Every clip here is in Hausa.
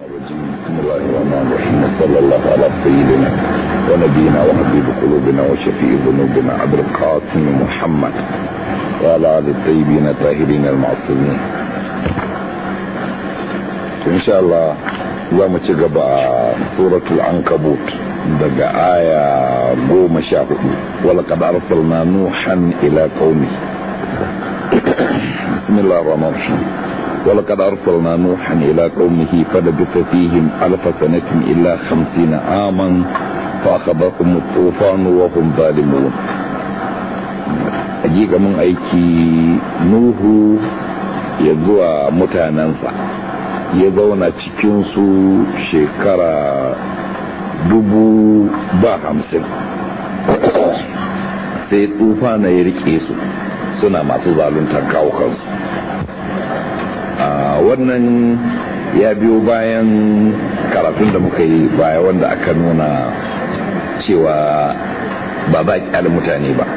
بسم الله الرحمن الرحيم وصلى الله على سيدنا ونبينا وحبيب قلوبنا وشفيع ذنوبنا عبد القاسم محمد وعلى آل الطيبين الطاهرين المعصومين إن شاء الله za mu ci gaba a suratul ankabut daga aya goma sha hudu wala kada arsalna nuhan ila qaumi bismillahir rahmanir rahim ولقد أرسلنا نوحا إلى قومه فلبث فيهم ألف سنة إلا خمسين عاما فأخذهم الطوفان وهم ظالمون أجيك من أيكي نوح يزوى متاننسا ya zauna cikinsu shekara dubu ba hamsin sai tufa na ya rike su suna masu zaluntar kawo kansu wannan ya biyo bayan karatun da muka yi baya wanda aka nuna cewa ba za a mutane ba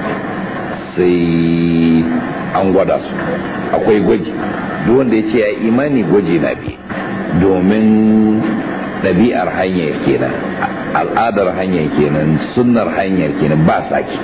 sai an gwada su akwai gwaji duk wanda ya ce ya imani gwaji na biye domin ɗabi'ar hanyar kenan al'adar hanyar kenan sunnar hanyar kenan ba sake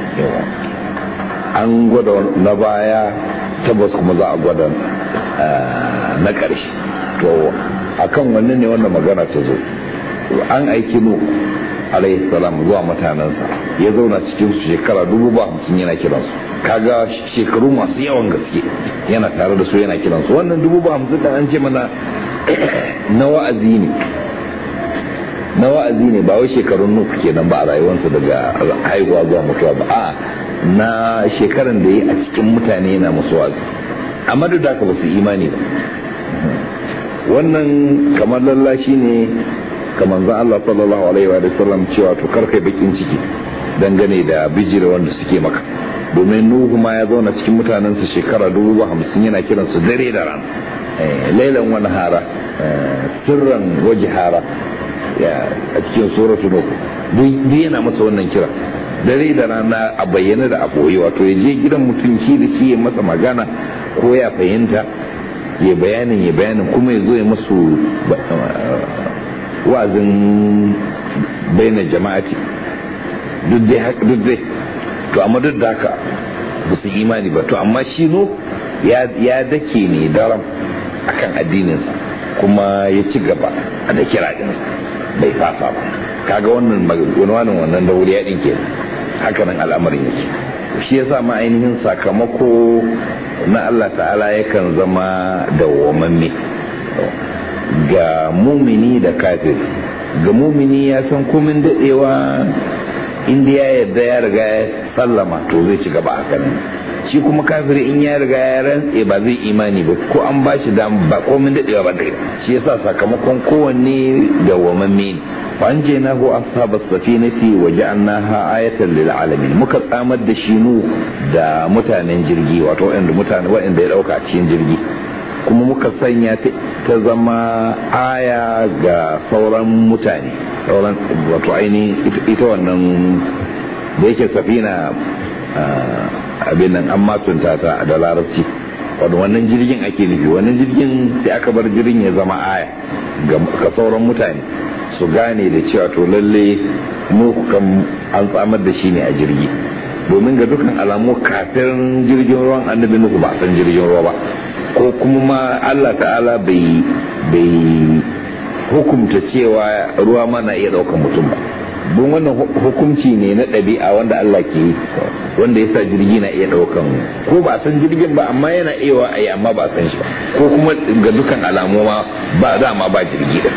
an gwada na baya tabbas kuma za a gwada na ƙarshe to akan wannan ne wannan magana ta zo an aiki nu alayhi salam zuwa mutanensa ya zauna cikin su shekara dubu ba hamsin yana kiransu kaga shekaru masu yawan gaske yana tare da su yana kiransu wannan dubu ba hamsin da an ce mana na wa'azi ne na wa'azi ne ba wai shekarun nuku kenan ba a rayuwarsa daga haihuwa zuwa mutuwa ba a na shekaran da ya a cikin mutane yana musu wa'azi amma duk da haka ba su imani ba wannan kamar lallashi ne kamar za Allah sallallahu alaihi wa sallam cewa to karkai bakin ciki dangane da bijira wanda suke maka domin nuhu ma ya zauna cikin mutanensa shekara dubu hamsin yana kiransu dare da rana lailan wani hara sirran waje hara a cikin suratu nuhu duk yana masa wannan kira dare da rana a bayyana da a ɓoye wato ya je gidan mutum shi da shi ya masa magana ko ya fahimta ya bayanin ya bayanin kuma ya zo ya masu wa'azin baina jama'ati duk dai to amma duk da haka ba su imani ba to amma shi no ya dake ne daram akan addininsa kuma ya ci gaba da kiraɗinsa bai fasa ba kaga wannan wannan wannan da wuri ya ɗinke haka nan al'amarin yake shi yasa ma ainihin sakamako na Allah ta'ala yakan zama dawwamamme ga mumini da kafir ga mumini ya san komin daɗewa inda ya yarda ya riga ya sallama to zai ci gaba haka nan shi kuma kafiri in ya riga ya rantse ba zai imani ba ko an ba shi dam ba komin daɗewa ba zai shi yasa sakamakon kowanne dawwamamme ne فأنجيناه أصحاب السفينة وجعلناها آية للعالمين muka tsamar da shi nu da mutanen jirgi wato wanda mutane wanda ya dauka cikin jirgi kuma muka sanya ta zama aya ga sauran mutane sauran wato ainihin ita wannan da yake safina abin nan an matunta ta da larabci wato wannan jirgin ake nufi wannan jirgin sai aka bar jirgin ya zama aya ga sauran mutane su gane da cewa to lalle mu kan an tsamar da shi ne a jirgi domin ga dukan alamu kafin jirgin ruwan annabi nuhu ba san jirgin ruwa ba ko kuma ma Allah ta'ala bai bai hukumta cewa ruwa ma na iya daukan mutum ba don wannan hukunci ne na ɗabi'a wanda Allah ke yi wanda ya sa jirgi na iya ɗaukan ko ba san jirgin ba amma yana iya wa ayi amma ba san shi ba ko kuma ga dukan alamu ma ba dama ba jirgi da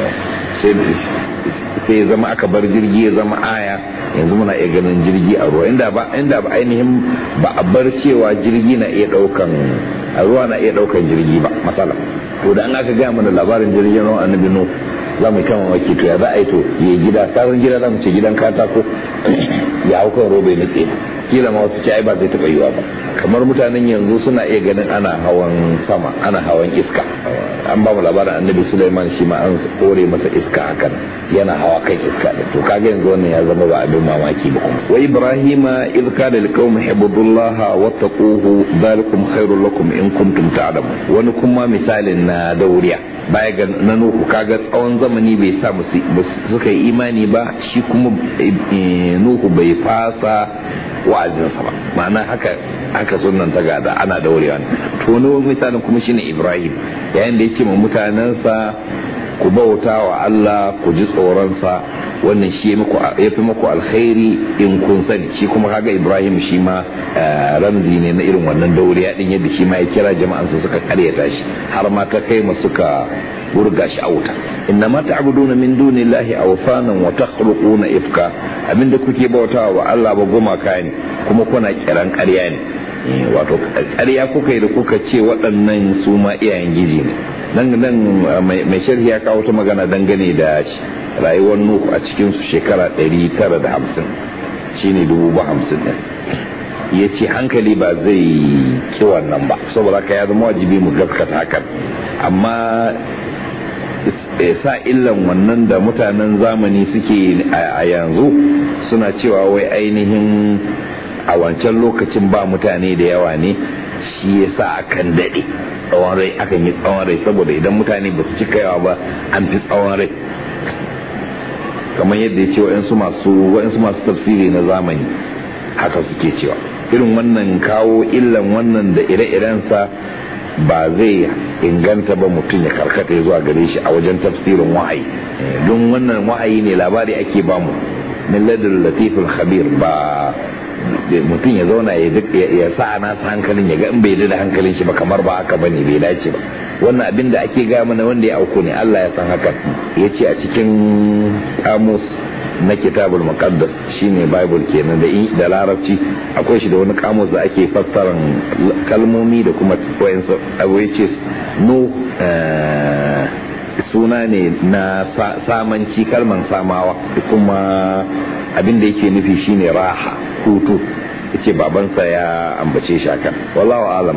sai ya zama aka bar jirgi ya zama aya yanzu muna iya ganin jirgi a ruwa inda ba inda ba ainihin ba a bar cewa jirgi na iya daukan a ruwa na iya daukan jirgi ba masala to da an aka gaya mana labarin jirgin ruwan annabi no za mu kama maki to ya za a yi to ya gida kasan gida za mu ce gidan katako ya hau kan roba ya nutse kila ma wasu ce ai ba zai taɓa yiwa ba kamar mutanen yanzu suna iya ganin ana hawan sama ana hawan iska an ba mu labarin annabi Sulaiman shi ma an kore masa iska hakan yana hawa kan iska da to kaga yanzu wannan ya zama ba abin mamaki ba kuma wa ibrahima id qala liqaumi ibudullaha wattaquhu dhalikum khairul lakum in kuntum ta'lamun wani kuma misalin na dauriya baya ga na nuhu kaga tsawon zamani bai sa musu suka yi imani ba shi kuma nuhu bai fasa wa'azinsa ba ma'ana haka haka sunan ta gada ana daurewa to ne misalin kuma shine ibrahim yayin da yake ma mutanensa ku bauta wa Allah ku ji tsoronsa wannan shi ya fi muku alkhairi in kun sani shi kuma kaga ibrahim shi ma ramzi ne na irin wannan dauriya din yadda shi ma ya kira jama'ansa suka karyata shi har ma ta kai ma suka burga shi a wuta inna ma ta'buduna min dunillahi awsanan wa takhluquna ifka abinda kuke bautawa wa Allah ba gumaka ne kuma kuna kiran ƙarya ne wato ƙarya kuka yi da kuka ce waɗannan su ma iyayen giji ne nan nan mai sharhi ya kawo ta magana dangane da rayuwar nuku a cikin su shekara 950 shine dubu ba hamsin ɗin ya ce hankali ba zai ki wannan ba saboda ka ya zama wajibi mu gaskata hakan amma sa illan wannan da mutanen zamani suke a yanzu suna cewa wai ainihin a wancan lokacin ba mutane da yawa ne shi ya sa akan daɗe tsawon rai akan yi tsawon rai saboda idan mutane ba su cika yawa ba an fi tsawon rai kamar yadda ya ce wa'yansu masu tafsiri na zamani haka suke cewa irin wannan kawo illan wannan da ire-irensa ba zai inganta ba mutum ya karkata zuwa gare shi a wajen tafsirin wahayi don wannan wahayi ne labari ake bamu min ladul latiful khabir ba mutum ya zauna ya sa a nasa hankalin ya ga in bai da hankalin shi ba kamar ba haka bane bai dace ba wannan abin da ake gaya mana wanda ya auku ne Allah ya san haka ya ce a cikin kamus na kitabul muqaddas shine bible kenan da da larabci akwai shi da wani kamus da ake fassaran kalmomi da kuma wayansu abu ya ce no suna ne na samanci kalman samawa da kuma abin da yake nufi shine raha hutu yace babansa ya ambace shi akan wallahu alam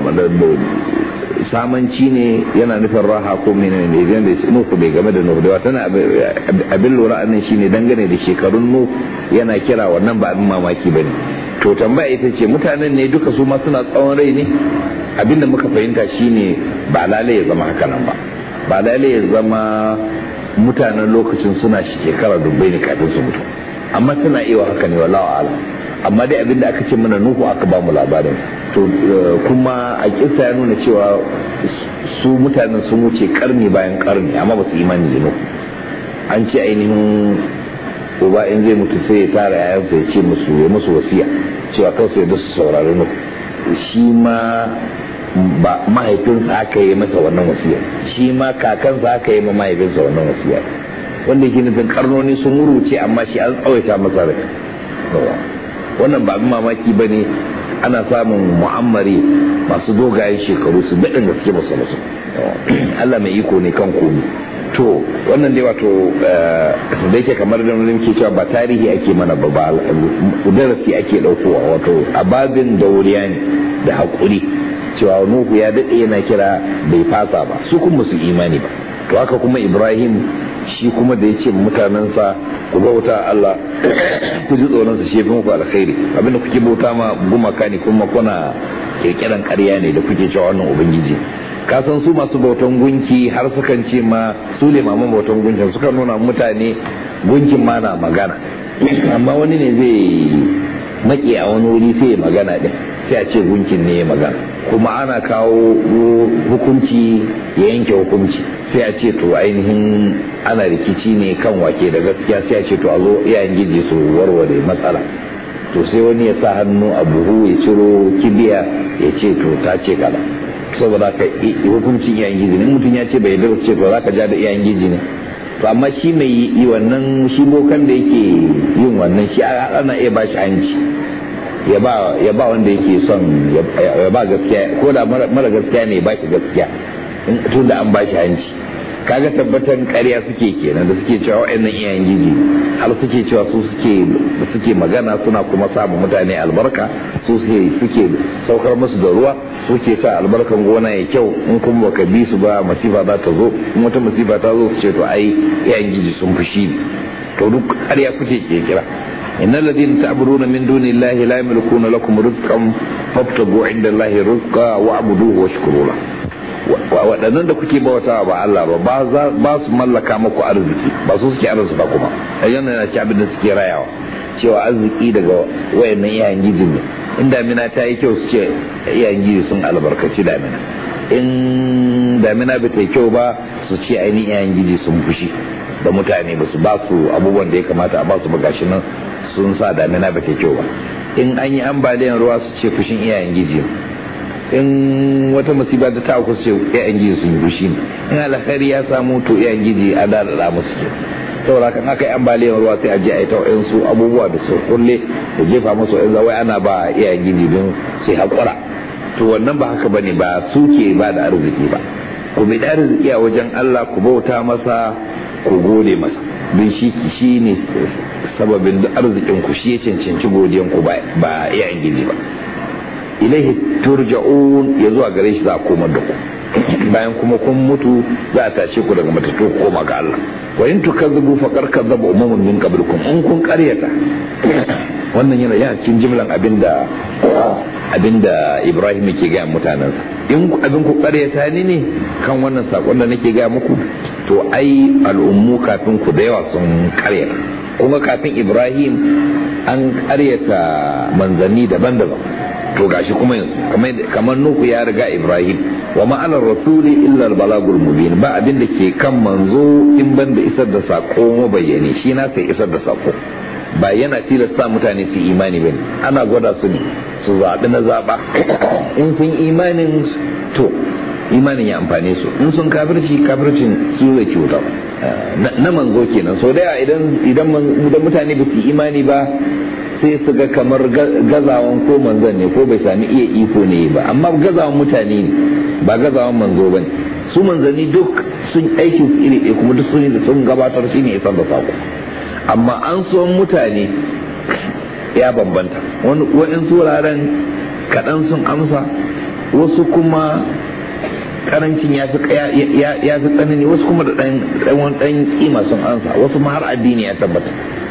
samanci ne yana nufin raha ko menene ne idan da nuku bai game da nuhu da tana abin lura annan shine dangane da shekarun nuhu yana kira wannan ba abin mamaki bane to tambaya ita ce mutanen ne duka su ma suna tsawon rai ne abinda muka fahimta shine ba lalai ya zama haka nan ba ba lalai ya zama mutanen lokacin suna shekara dubbai ne kafin su mutu amma tana iya haka ne wallahu alam amma dai abinda aka ce mana nuhu aka ba mu labarin to kuma a kisa ya nuna cewa su mutanen sun wuce karni bayan karni amma ba su imani da nuhu an ce ainihin uba in zai mutu sai ya tara yayansa ya ce musu ya musu wasiya cewa kawai sai da su saurari nuhu shi ma ba mahaifinsa aka yi masa wannan wasiya shi ma kakansa aka yi ma mahaifinsa wannan wasiya wanda yake nufin karnoni sun wuruce amma shi an tsawaita masa rai wannan ba abin mamaki ba ne ana samun mu'ammari masu dogayen shekaru su daɗin gaske masu masu Allah mai iko ne kan komi to wannan dai wato da yake kamar da wani ke cewa ba tarihi ake mana ba darasi ake ɗaukowa wato ababin dauriya ne da haƙuri cewa nuhu ya daɗe yana kira bai fasa ba su kuma su imani ba to haka kuma ibrahim shi kuma da ya ce mutanensa ku bauta Allah ku ji tsoronsa shi fi muku alkhairi abinda kuke bauta ma gumaka ne kuma kuna kirkiran ƙarya ne da kuke cewa wannan ubangiji ka san su masu bautan gunki har sukan ce ma su ne maman bautan gunkin suka nuna mutane gunkin ma na magana amma wani ne zai maƙe a wani wuri sai ya magana din sai a ce gunkin ne ya magana kuma ana kawo hukunci ya yanke hukunci sai a ce to ainihin ana rikici ne kan wake da gaskiya sai a ce to a zo iyayen giji su warware matsala to sai wani ya sa hannu a buhu ya ciro kibiya ya ce to ta ce kaza saboda ka hukuncin iyayen giji ne mutum ya ce bai yarda ce to za ka ja da iyayen giji ne to amma shi mai yi wannan shi bokan da yake yin wannan shi ana iya ba shi hanci ya ba wanda yake son ya ba gaskiya ko da mara gaskiya ne ba shi gaskiya tun da an ba shi hanci kaga tabbatan ƙarya suke kenan da suke cewa wa'annan iyayen giji har suke cewa su suke suke magana suna kuma samun mutane albarka su suke saukar musu da ruwa suke sa albarkan gona ya kyau in kuma baka bi su ba masifa za ta zo in wata masifa ta zo su ce to ai iyayen giji sun fushi ne to duk ƙarya kuke kira إن الذين تعبدون من دون الله لا يملكون لكم رزقا فابتغوا عند الله رزقا واعبدوه واشكروا له waɗannan da kuke bautawa ba Allah ba ba su mallaka muku arziki ba su suke arziki ba kuma yana yana ci abin da suke rayawa cewa arziki daga wayannan iyayen gidi ne in damina ta yi kyau su ce iyayen gidi sun albarkaci damina in damina ba ta yi kyau ba su ce ainihin iyayen gidi sun fushi da mutane ba su ba su abubuwan da ya kamata a ba su gashi nan sun sa damina ba ta yi kyau ba in an yi ambaliyan ruwa su ce fushin iyayen gidi in wata musiba da ta auku ce iyayen giji sun yi fushi ne in alkhairi ya samu to iyayen giji a da musu ke saboda kan aka yi ambaliyar ruwa sai a je a yi ta su abubuwa da su kulle da jefa musu yan zawai ana ba iyayen giji don sai haƙura to wannan ba haka bane ba su ke ba da arziki ba ku bi da arziki a wajen Allah ku bauta masa ku gode masa don shi shi ne sababin da arzikin ku shi ya cancanci godiyan ku ba iyayen giji ba ilaihi turja'un ya zuwa gare shi za a komar da ku bayan kuma kun mutu za a tashe ku daga matattu ku koma ga Allah wa in tukazzabu faqad kazzaba umamun min qablikum in kun qaryata wannan yana yana cikin jimlan abinda abinda Ibrahim yake ga mutanansa in abin ku qaryata ni ne kan wannan sakon da nake ga muku to ai al'ummu kafin ku da yawa sun qaryata kuma kafin Ibrahim an qaryata manzanni daban-daban to gashi kuma yanzu kamar nuku ya riga ibrahim wa ma'anar rasuli illa balagul mubin ba abin da ke kan manzo in ban da isar da sako mabayyane shi na sai isar da sako ba yana tilasta mutane su imani bane ana gwada su ne su zaɓi na zaɓa in sun imanin to imanin ya amfane su in sun kafirci kafircin su zai cuta na manzo kenan so da idan idan mutane ba su imani ba sai su ga kamar gazawan ko manzon ne ko bai sami iya iko ne ba amma gazawan mutane ne ba gazawan manzo ba ne su manzanni duk sun aikin su iri ɗaya kuma duk sun sun gabatar shi ne isar da sako amma an so mutane ya bambanta wani wuraren kaɗan sun amsa wasu kuma karancin ya fi tsanani wasu kuma da ɗan kima sun ansa wasu ma har addini ya tabbata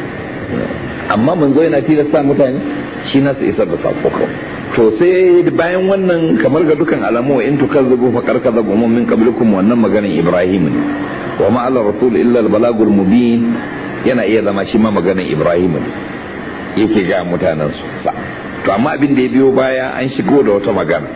amma manzo yana tilasta mutane shi na su isar da sako to sai bayan wannan kamar ga dukan alamu wa in tukazzabu fa karkazabu mun min qablikum wannan maganin Ibrahim ne wa ma ala rasul illa al balagul mubin yana iya zama shi ma maganin Ibrahim ne yake ga mutanen su sa to amma abin da ya biyo baya an shigo da wata magana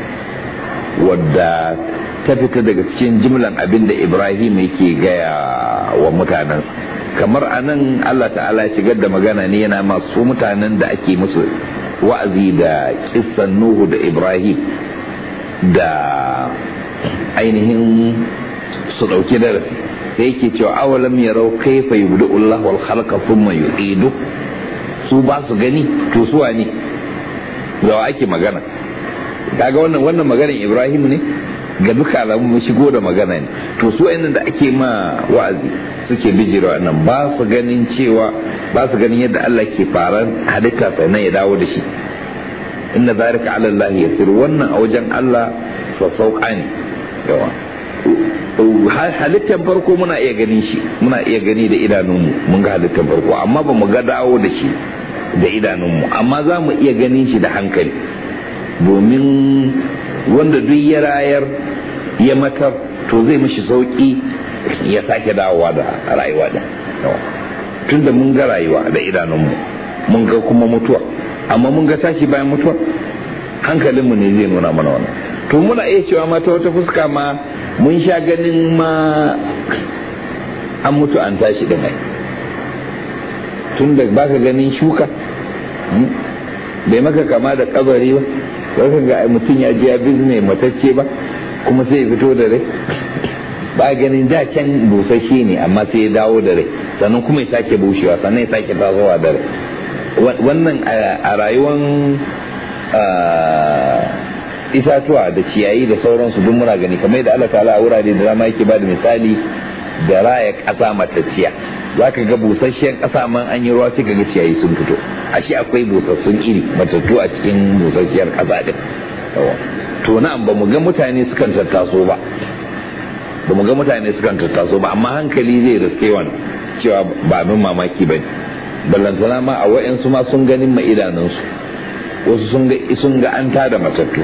wadda ta fita daga cikin jimlan abin da Ibrahim yake gaya wa mutanensa kamar anan Allah ta'ala ya shigar da magana ne yana masu mutanen da ake musu wa'azi da kissan Nuhu da Ibrahim da ainihin su ɗauki darasi sai yake cewa awalam yarau kaifa yubdu Allah wal khalqa thumma yu'idu su ba su gani to su ne da ake magana kaga wannan wannan maganar Ibrahim ne ga duka alamu mun shigo da magana ne to su ainihin da ake ma wa'azi suke bijira nan ba su ganin cewa ba su ganin yadda Allah ke faran halitta sannan ya dawo da shi inna zalika ala Allah yasir wannan a wajen Allah sassauka ne yawa halittar farko muna iya ganin shi muna iya gani da idanunmu mun ga halittar farko amma ba mu ga dawo da shi da idanunmu amma za mu iya ganin shi da hankali domin wanda duk ya rayar ya matar to zai mishi sauki ya sake dawowa da rayuwa da tunda mun ga rayuwa da idanunmu mun ga kuma mutuwa amma mun ga tashi bayan mutuwa hankalinmu ne zai nuna mana wannan to muna iya cewa ma ta wata fuska ma mun sha ganin ma an mutu an tashi din ai tun da baka ganin shuka bai maka kama da kabari ba baka ga mutum ya je ya bizne matacce ba kuma sai ya fito da rai ba ganin da can busasshe ne amma sai ya dawo da rai sannan kuma ya sake bushewa sannan ya sake tasowa da rai wannan a rayuwan itatuwa da ciyayi da sauransu duk muna gani kamar yadda Allah ta'ala a wurare da dama yake bada misali da raya ƙasa matacciya za ka ga busasshen ƙasa man an yi ruwa sai ka ga ciyayi sun fito ashe akwai busassun iri matattu a cikin busasshiyar ƙasa din to na'am ba mu ga mutane sukan tattaso ba ba mu ga mutane sukan tattaso ba amma hankali zai riske wani cewa ba abin mamaki ba ne ballantana ma a wa'yansu ma sun ganin ma idanunsu wasu sun ga an tada matattu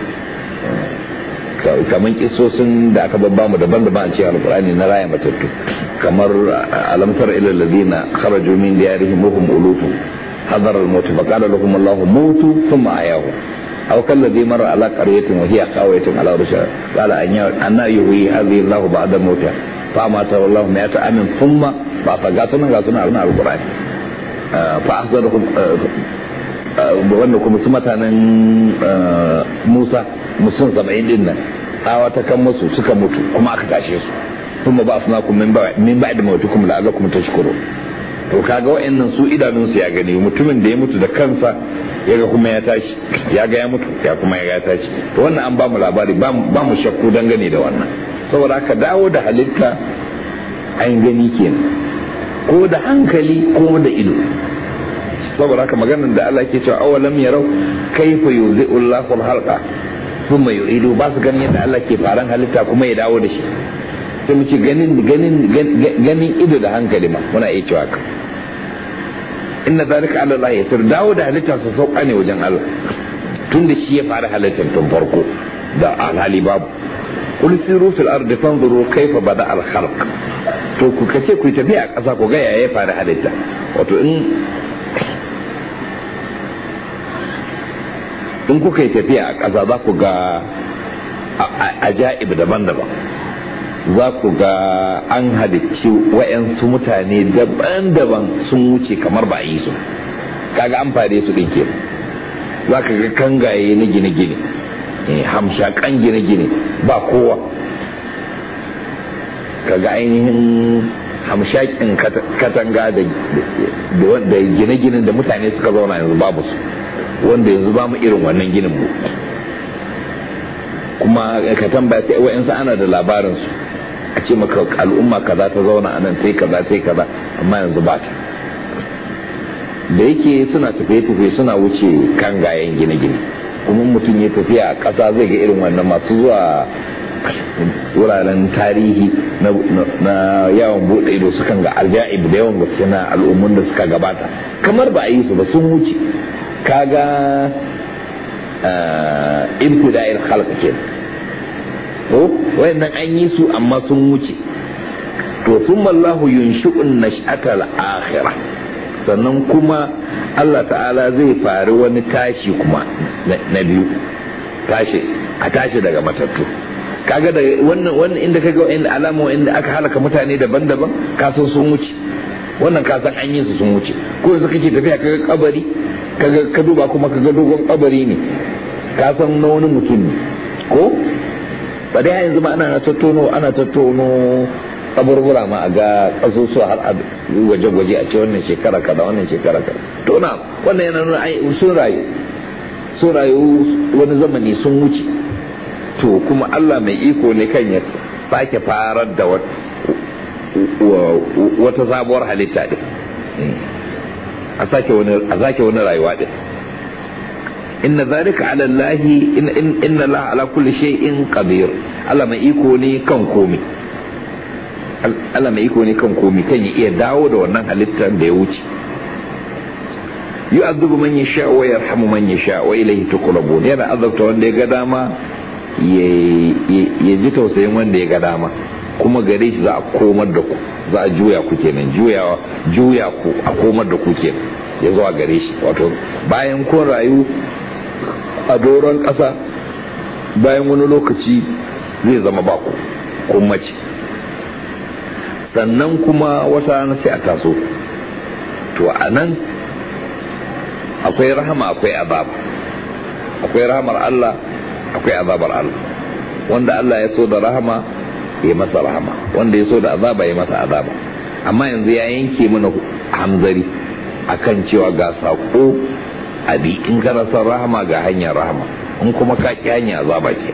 kamar kisosin da aka babba mu daban-daban a cikin alkurani na raya matattu kamar alamtar ilal ladina kharaju min diyarihim wa hum ulufun hadar al-maut fa qala lahum Allah mutu thumma ayahu aw kalladhi marra ala qaryatin wa hiya qawiyatun ala rusha qala anna yuhyi hadhihi Allah ba'da mawtiha fa mata wallahu mi'ata amin thumma ba fa ga sunan ga sunan alkurani fa ahzarhum wanda kuma su mutanen musa musun saba'in din nan tsawa ta kan musu suka mutu kuma aka tashe su kuma ba su naku min ba da mawatu kuma la'alla kuma ta shukuru to kaga wa'annan su idanunsu ya gani mutumin da ya mutu da kansa ya ga kuma ya tashi ya ga ya mutu ya kuma ya ga ya tashi to wannan an ba mu labari ba mu shakku dangane da wannan saboda haka dawo da halitta an gani kenan ko da hankali ko da ido saboda haka maganar da Allah ke cewa awalam yarau kaifa yuzi'u Allahu al-halqa thumma yu'idu ba su ganin yadda Allah ke faran halitta kuma ya dawo da shi sai mu ce ganin ganin ganin ido da hankali ma muna iya cewa haka inna zalika ala Allah yasir dawo da halitta su sauka ne wajen Allah tun da shi ya fara halittar tun farko da alhali babu qul siru fil ardi fanzuru kaifa bada al khalq to ku kace ku tafi a ƙasa ku ga yaya ya fara halitta wato in in kuka yi tafiya a ƙasa za ku ga ajaib daban-daban za ku ga an halicci wa'yansu mutane daban-daban sun wuce kamar ba a yi su kaga an fare su ɗin kenan za ka ga kangaye na gine-gine hamshakan gine-gine ba kowa kaga ainihin hamshakin katanga da gine-ginen da mutane suka zauna yanzu babu su wanda yanzu ba mu irin wannan ginin mu kuma ka tambaya sai wa'yansu ana da labarin su a ce maka al'umma kaza ta zauna a nan sai kaza sai kaza amma yanzu ba ta da yake suna tafiye-tafiye suna wuce kan gayen gine-gine kuma mutum ya tafiya a ƙasa zai ga irin wannan masu zuwa wuraren tarihi na yawon bude ido sukan ga aljaib da yawan gaske na al'ummun da suka gabata kamar ba a yi su ba sun wuce kaga ibtida'il khalq kenan to wayannan an yi su amma sun wuce to thumma Allah yunshi'un nash'atal akhirah sannan kuma Allah ta'ala zai fari wani tashi kuma na biyu tashi a tashi daga matattu kaga da wannan wannan inda kaga inda alama inda aka halaka mutane daban-daban kasan sun wuce wannan kasan an yi su sun wuce ko yanzu kake tafiya kaga kabari kaga ka duba kuma kaga dogon kabari ne kasan na wani mutum ne ko ba dai yanzu ma ana tattono ana tattono kaburbura ma a ga kasusuwa har a gwaje-gwaje a ce wannan shekara kaza wannan shekara kaza to na wannan yana nuna sun rayu sun rayu wani zamani sun wuce to kuma Allah mai iko ne kan ya sake farar da wata sabuwar halitta din a sake wani a sake wani rayuwa din inna zalika ala Allah inna Allah ala kulli shay'in qadir Allah mai iko ne kan komai Allah mai iko ne kan komai kan ya iya dawo da wannan halittar da ya wuce yu'adhibu man yasha wa yarhamu man yasha wa ilayhi tuqrabun yana azabta wanda ya ga dama ya ji tausayin wanda ya ga dama kuma gare shi za a komar da ku za a juya ku kenan juyawa juya ku a komar da ku kenan ya zuwa gare shi wato bayan kun rayu a doron ƙasa bayan wani lokaci zai zama ba ku kun mace sannan kuma wata rana sai a taso to a nan akwai rahama akwai azaba akwai rahamar Allah akwai azabar Allah wanda Allah ya so da rahama ya masa rahama wanda ya so da azaba ya masa azaba amma yanzu ya yanke mana hamzari akan cewa ga sako abi in kana son rahama ga hanyar rahama in kuma ka ki hanya azaba ke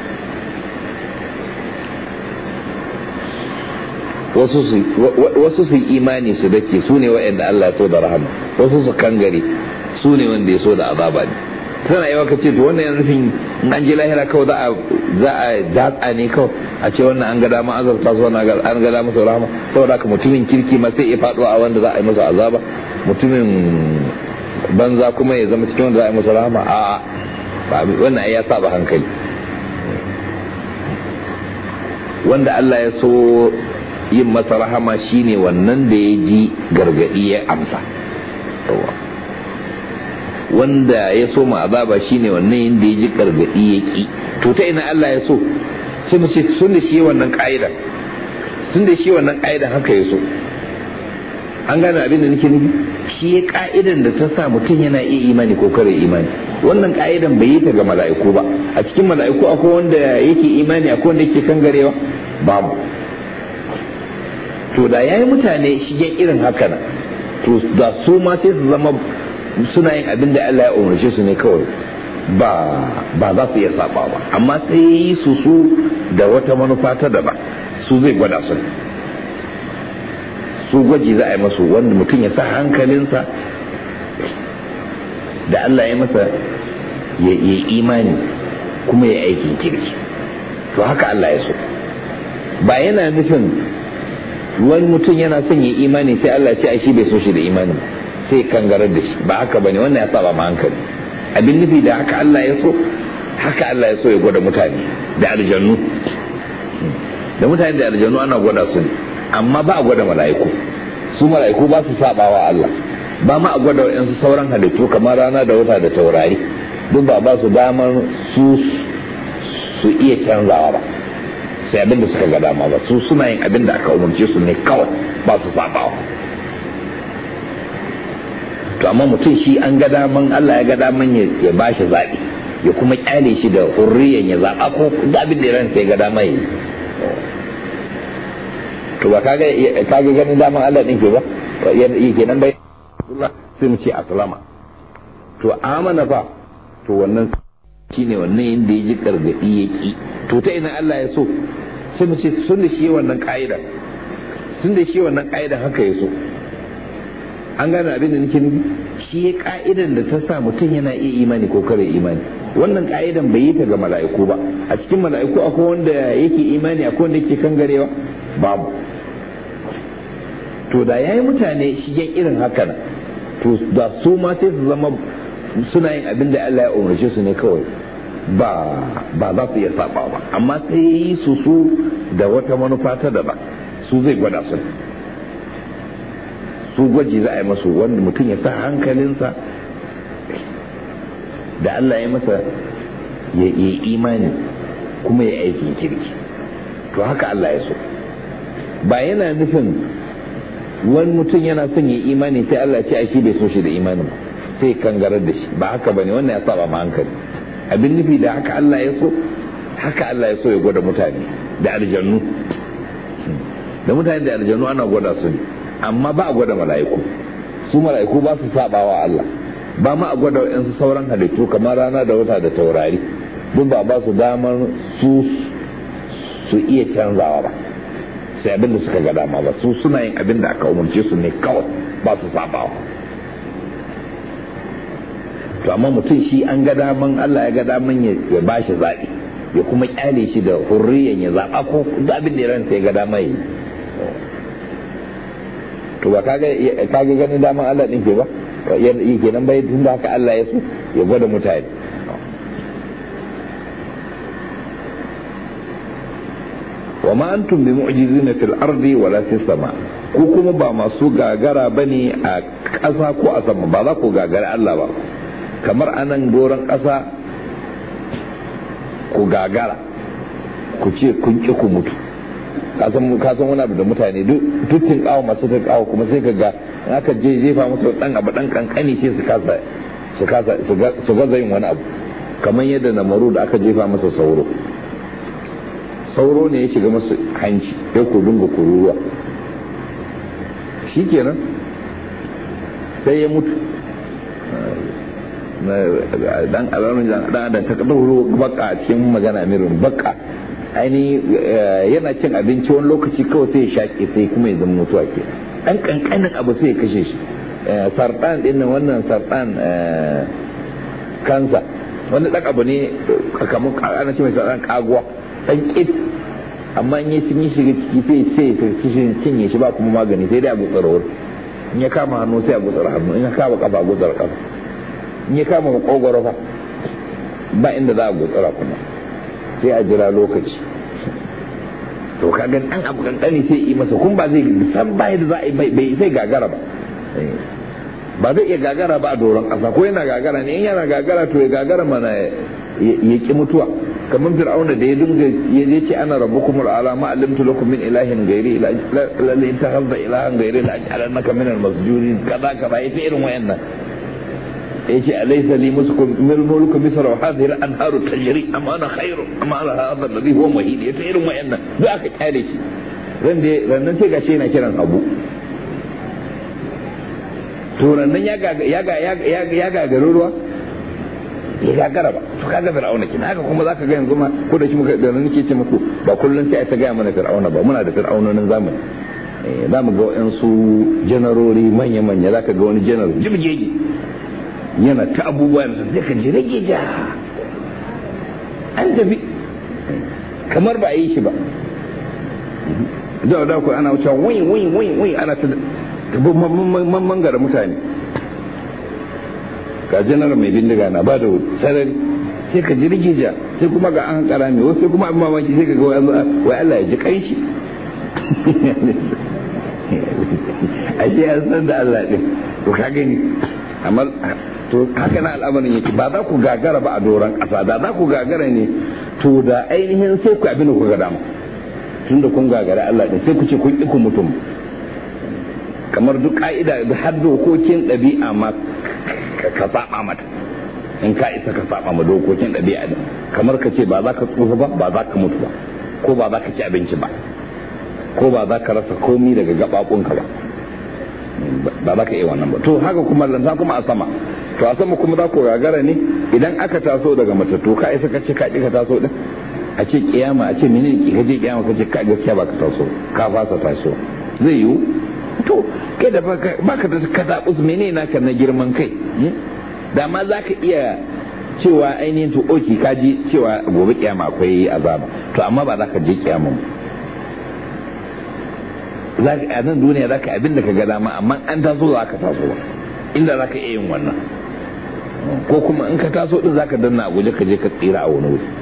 wasu su imani su dake su ne wa'anda Allah ya so da rahama wasu su kangare su ne wanda ya so da azaba ne tana yawa ka ce to wannan yana nufin in an je lahira kawai za a za a datsa ne kawai a ce wannan an ga dama azabta su wannan an ga dama su rahama saboda haka mutumin kirki ma sai ya faɗo a wanda za a yi masa azaba mutumin banza kuma ya zama cikin wanda za a yi masa rahama a wannan ai ya saba hankali wanda Allah ya so yin masa rahama shine wannan da ya ji gargadi ya amsa wanda ya so ma azaba shine wannan yanda ya ji gargadi ya ki to ta ina Allah ya so sai mu ce sun da shi wannan ka'ida sun da shi wannan ka'idan haka ya so an gane abin da nake nufi shi ya ka'idan da ta sa mutum yana iya imani ko kare imani wannan ka'idan bai yi ta ga mala'iku ba a cikin mala'iku akwai wanda yake imani akwai wanda yake kangarewa babu to da yayi mutane shigen irin haka nan to da su ma sai su zama suna yin abin da Allah ya umarce su ne kawai ba ba za su iya saba ba amma sai yi su su da wata manufa ta daba su zai gwada su su gwaji za a yi masu wanda mutum ya sa hankalinsa da Allah ya masa ya yi imani kuma ya aikin kirki to haka Allah ya so ba yana nufin wani mutum yana son ya imani sai Allah ce ai shi bai so shi da imani sai kangarar da shi ba haka bane wannan ya saba ma hankali abin nufi da haka Allah ya so haka Allah ya so ya gwada mutane da aljannu da mutane da aljannu ana gwada su ne amma ba a gwada mala'iku su mala'iku ba su sabawa Allah ba ma a gwada wa'yansu sauran halittu kamar rana da wata da taurari duk ba ba su damar su su iya canzawa ba sai abin da suka ga dama ba su suna yin abin da aka umarce su ne kawai ba su sabawa to amma mutum shi an ga daman Allah ya ga daman ya ba shi zaɓi ya kuma kyale shi da hurriyan ya zaɓa ko abin da ransa ya ga dama yi to ba kaga kaga ganin daman Allah din ke ba yi kenan bai sai mu ce aslama to amana fa to wannan shine wannan inda ya ji gargadi ya ki to ta ina Allah ya so sai mu ce sun da shi wannan ka'ida sun da shi wannan ka'ida haka ya so an gane abin da nake nufi shi ya ka'idan da ta sa mutum yana iya imani ko kare imani wannan ka'idan bai yi ta ga mala'iku ba a cikin mala'iku akwai wanda yake imani akwai wanda yake kangarewa babu to da yayi mutane shigen irin haka to da su ma sai su zama suna yin abin da Allah ya umarce su ne kawai ba ba za su iya saba ba amma sai yi su su da wata manufa ta daba su zai gwada su su gwaji za a yi masu wanda mutum ya sa hankalinsa da Allah ya masa ya yi imani kuma ya aikin kirki to haka Allah ya so ba yana nufin wani mutum yana son ya imani sai Allah ce a shi bai so shi da imanin ba sai kangarar da shi ba haka bane wannan ya saba ma hankali abin nufi da haka Allah ya so haka Allah ya so ya gwada mutane da aljannu da mutane da aljannu ana gwada su ne amma ba a gwada mala'iku su mala'iku ba su sabawa Allah ba ma a gwada wa'yansu sauran halittu kamar rana da wata da taurari duk ba ba su damar su su iya canzawa ba sai abin da suka ga dama ba su suna yin abin da aka umarce su ne kawai ba su sabawa to amma mutum shi an ga daman Allah ya ga daman ya ba shi zaɓi ya kuma kyale shi da hurriyan ya zaɓa ko abin da ya ranta ya ga dama yi to ba kaga kaga ganin daman Allah din ke ba yi kenan bai tun da haka Allah ya so ya gwada mutane wa ma antum bi mu'jizina fil ardi wala fis sama ku kuma ba masu gagara bane a ƙasa ko a sama ba za ku gagara Allah ba kamar anan doron ƙasa ku gagara ku ce kun ƙi ku mutu kasan kasan wani abu da mutane duk tun kawo masu ta kawo kuma sai ka ga aka je jefa musu dan abu dan kankani sai su kasa su kasa su gaza yin wani abu kamar yadda namaru da aka jefa masa sauro sauro ne ya shiga masu hanci ya ku dunga kururuwa shikenan sai ya mutu dan alamun dan adam ta dauro baka a cikin magana mirin baka aini yana cin abinci wani lokaci kawai sai ya shaƙe sai kuma ya zama mutuwa ke dan kankanin abu sai ya kashe shi sartan din nan wannan sartan kansa wani dan abu ne kamar ana ce mai sartan kaguwa dan kit amma in sun yi shiga ciki sai sai sai cinye shi ba kuma magani sai dai a gutsara wuri in ya kama hannu sai a gutsara hannu in ya kama kafa a gutsara kafa in ya kama makogoro fa ba inda za a gutsara kuma sai a jira lokaci to ka ga dan abu kankani sai yi masa kun ba zai san ba yadda za a yi bai sai gagara ba ba zai iya gagara ba a doron ƙasa ko yana gagara ne in yana gagara to ya gagara mana ya ki mutuwa kamar fir'auna da ya dinga ya ce ana rabbukum al'ala ma alimtu lakum min ilahin ghairi la in takhadha ilahan ghairi la aj'alannaka min al-masjudin kaza kaza yace irin wayannan yace alaysa li muskum mil mulku misra wa hadhihi al-anharu tajri am ana khairu am ana hadha alladhi huwa muhid yace irin wayannan duk aka kyale shi ran da rannan sai gashi yana kiran abu to rannan ya ga ya ga ya ga ruwa ya gagara ba to kaga fir'auna kina haka kuma zaka ga yanzu ma ko da shi muka da nake ce muku ba kullun sai ai ta ga mana fir'auna ba muna da fir'aunonin zamani eh za mu ga wayansu janarori manya manya zaka ga wani janar jibgege yana ta abubuwa da sai ka ji rage ja an tafi kamar ba a yi shi ba da da ku ana wuce wai wai wai wai ana ta mangara mutane ga janar mai bindiga na ba da sarari sai ka ji rigija sai kuma ga an hankara mai wasu sai kuma abin mamaki sai ka ga wai Allah ya ji kanshi ashe ya san da Allah din to ka gani amma to haka na al'amarin yake ba za ku gagara ba a doron ƙasa da za ku gagara ne to da ainihin sai ku abin da ku ga dama tunda kun gagara Allah din sai ku ce kun ƙi ku mutum kamar duk ka'ida da har dokokin ɗabi'a ma ka saba mata in ka isa ka saba ma dokokin ɗabi'a din kamar ka ce ba za ka tsufa ba ba za ka mutu ba ko ba za ka ci abinci ba ko ba za ka rasa komi daga gaɓaɓunka ba ba za ka iya wannan ba to haka kuma lanta kuma a sama to a sama kuma za ku gagara ne idan aka taso daga matattu ka isa ka ce ka ka taso din a ce kiyama a ce menene ki kaje kiyama ka ce ka gaskiya ba ka taso ka fasa taso zai yiwu to kai da baka da ka zaɓi menene naka na girman kai da ma za ka iya cewa ainihin to oki ka ji cewa gobe kiyama akwai azaba to amma ba za ka je kiyama ba a nan duniya za ka abin da ka ga dama amma an taso za ka taso ba inda za ka iya yin wannan ko kuma in ka taso din za ka danna a guje ka je ka tsira a wani wuri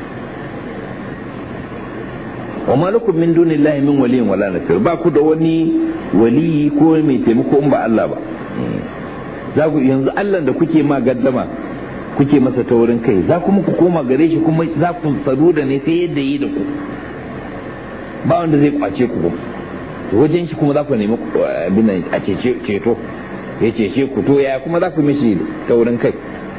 wa malakum min dunillahi min waliyin wala nasir ba ku da wani waliyi ko mai taimako in ba Allah ba za ku yanzu Allah da kuke ma gaddama kuke masa taurin kai za kuma ku koma gare shi kuma za ku sadu da ne sai yadda yi da ku ba wanda zai kwace ku wajen shi kuma za ku nemi abin a ceto ya cece ku to ya kuma za ku mishi taurin kai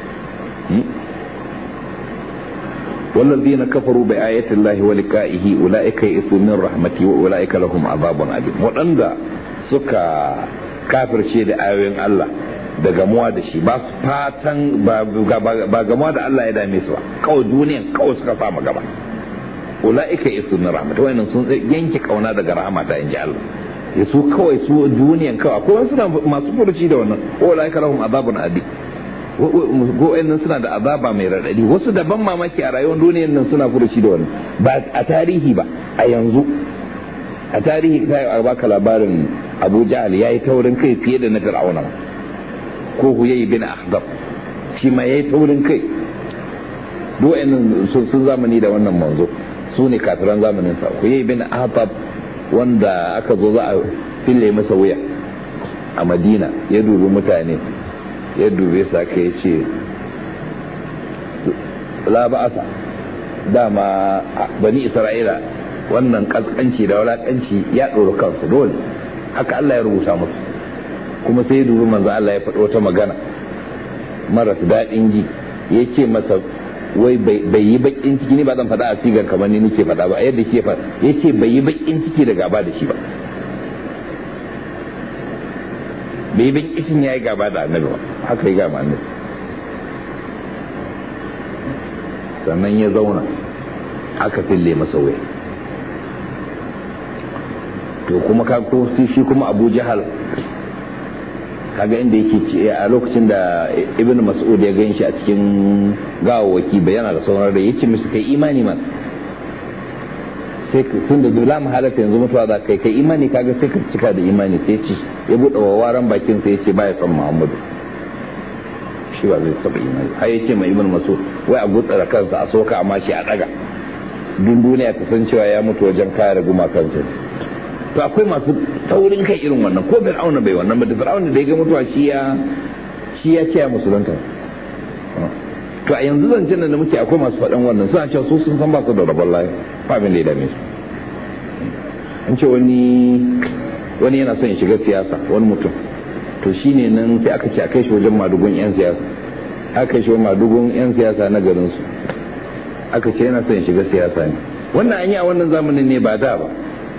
والذين كفروا بآيات الله ولقائه أولئك يئسوا من رحمته وأولئك لهم عذاب أليم وأندا سكا كافر شيء آيوين الله da gamuwa da shi ba su fatan ba gamuwa da Allah ya dame su ba kawai duniyan kawai suka samu gaba ula'ika isu na rahmat wayannan sun yanke kauna daga rahama ta inji Allah ya su kawai su duniyan kawai ko suna masu furuci da wannan ula'ika lahum azabun adi nan suna da azaba mai raɗaɗi wasu daban mamaki a rayuwar duniyan nan suna furuci da wannan ba a tarihi ba a yanzu a tarihi ta yi baka labarin abu jahal ya yi taurin kai fiye da na fir'auna ko huyayi bin ahdab shi ma ya yi taurin kai duk nan sun zamani da wannan manzo su ne kafiran zamanin sa huyayi bin ahdab wanda aka zo za a fille masa wuya a madina ya dubi mutane ya dube su aka ya ce la ba'asa dama bani isra'ila wannan kaskanci da walakanci ya ɗora kansu dole haka Allah ya rubuta musu kuma sai ya dubi manzo Allah ya faɗo wata magana maras daɗin ji ya ce masa wai bai yi bakin ciki ne ba zan faɗa a sigar kamar ni nake faɗa ba yadda ke faɗa ya ce bai yi bakin ciki da gaba da shi ba bai bin kishin ya yi gaba da annabi ba haka yi gaba annabi sannan ya zauna aka fille masa wuya to kuma ka ko shi kuma abu jahal kaga inda yake ce a lokacin da ibn mas'ud ya gan shi a cikin gawawaki bayana da sauran da yace musu kai imani man sai tun da dole mu halatta yanzu mutuwa za kai kai imani kaga sai ka cika da imani sai ci ya buɗe wawaran bakin sai ya ce baya son muhammadu shi ba zai saba imani har ya ce mai ibn mas'ud wai a gutsara kansa a soka amma shi a daga dun duniya ta san cewa ya mutu wajen kare gumakansa to akwai masu taurin kai irin wannan ko fir'auna bai wannan ba da fir'auna da ya ga mutuwa shi ya shi ya ce ya musulunta to a yanzu zancen da muke akwai masu faɗan wannan suna cewa su sun san ba su da rabon layi ba abin da ya dame su an ce wani wani yana son ya shiga siyasa wani mutum to shine nan sai aka ce a kai shi wajen madugun yan siyasa aka kai shi wajen madugun yan siyasa na garin su aka ce yana son ya shiga siyasa ne wannan an yi a wannan zamanin ne ba da ba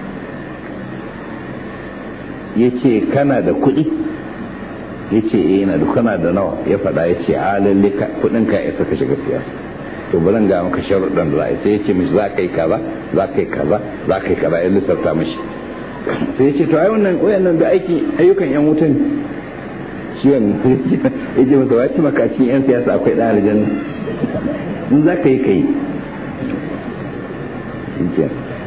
ya ce kana da kuɗi ya ce eh yana da kana da nawa ya faɗa ya ce a lalle kuɗin ka isa ka shiga siyasa to bari ga maka sharuɗan da sai ya ce mishi za ka yi kaza za ka yi kaza za ka yi kaza ya lissafta mishi sai ya ce to ai wannan wayannan da aiki ayyukan yan wutan shi wannan ya ce masa wace maka cikin yan siyasa akwai ɗan aljanna in za ka yi ka yi shi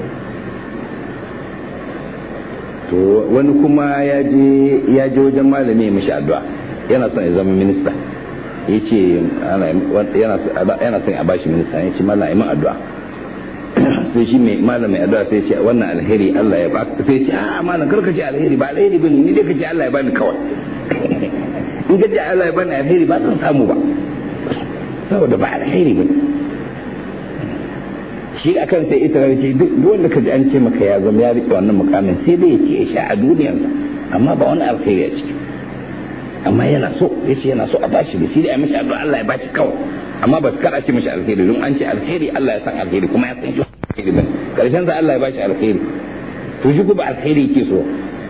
to wani kuma ya je ya je wajen malami ya mishi addu'a yana son ya zama minista ya ce yana son a bashi minista ya ce malam imin addu'a sai shi mai malam mai addu'a sai ce wannan alheri Allah ya ba sai ce a malam karka ce alheri ba alheri bane ni dai ka ce Allah ya bani kawai in ka ce Allah ya bani alheri ba zan samu ba saboda ba alheri bane shi a kan sai ita ce duk wanda ka ji an ce maka ya zama ya riƙe wannan mukamin sai dai ya ce ya sha a duniyarsa amma ba wani alkhairi a ciki amma yana so ya ce yana so a bashi da shi da ya mishi addu'a Allah ya bashi kawai amma ba kar a ce mishi alkhairi don an ce alkhairi Allah ya san alkhairi kuma ya san shi alkhairi ba karshen sa Allah ya bashi alkhairi to shi ba alkhairi yake so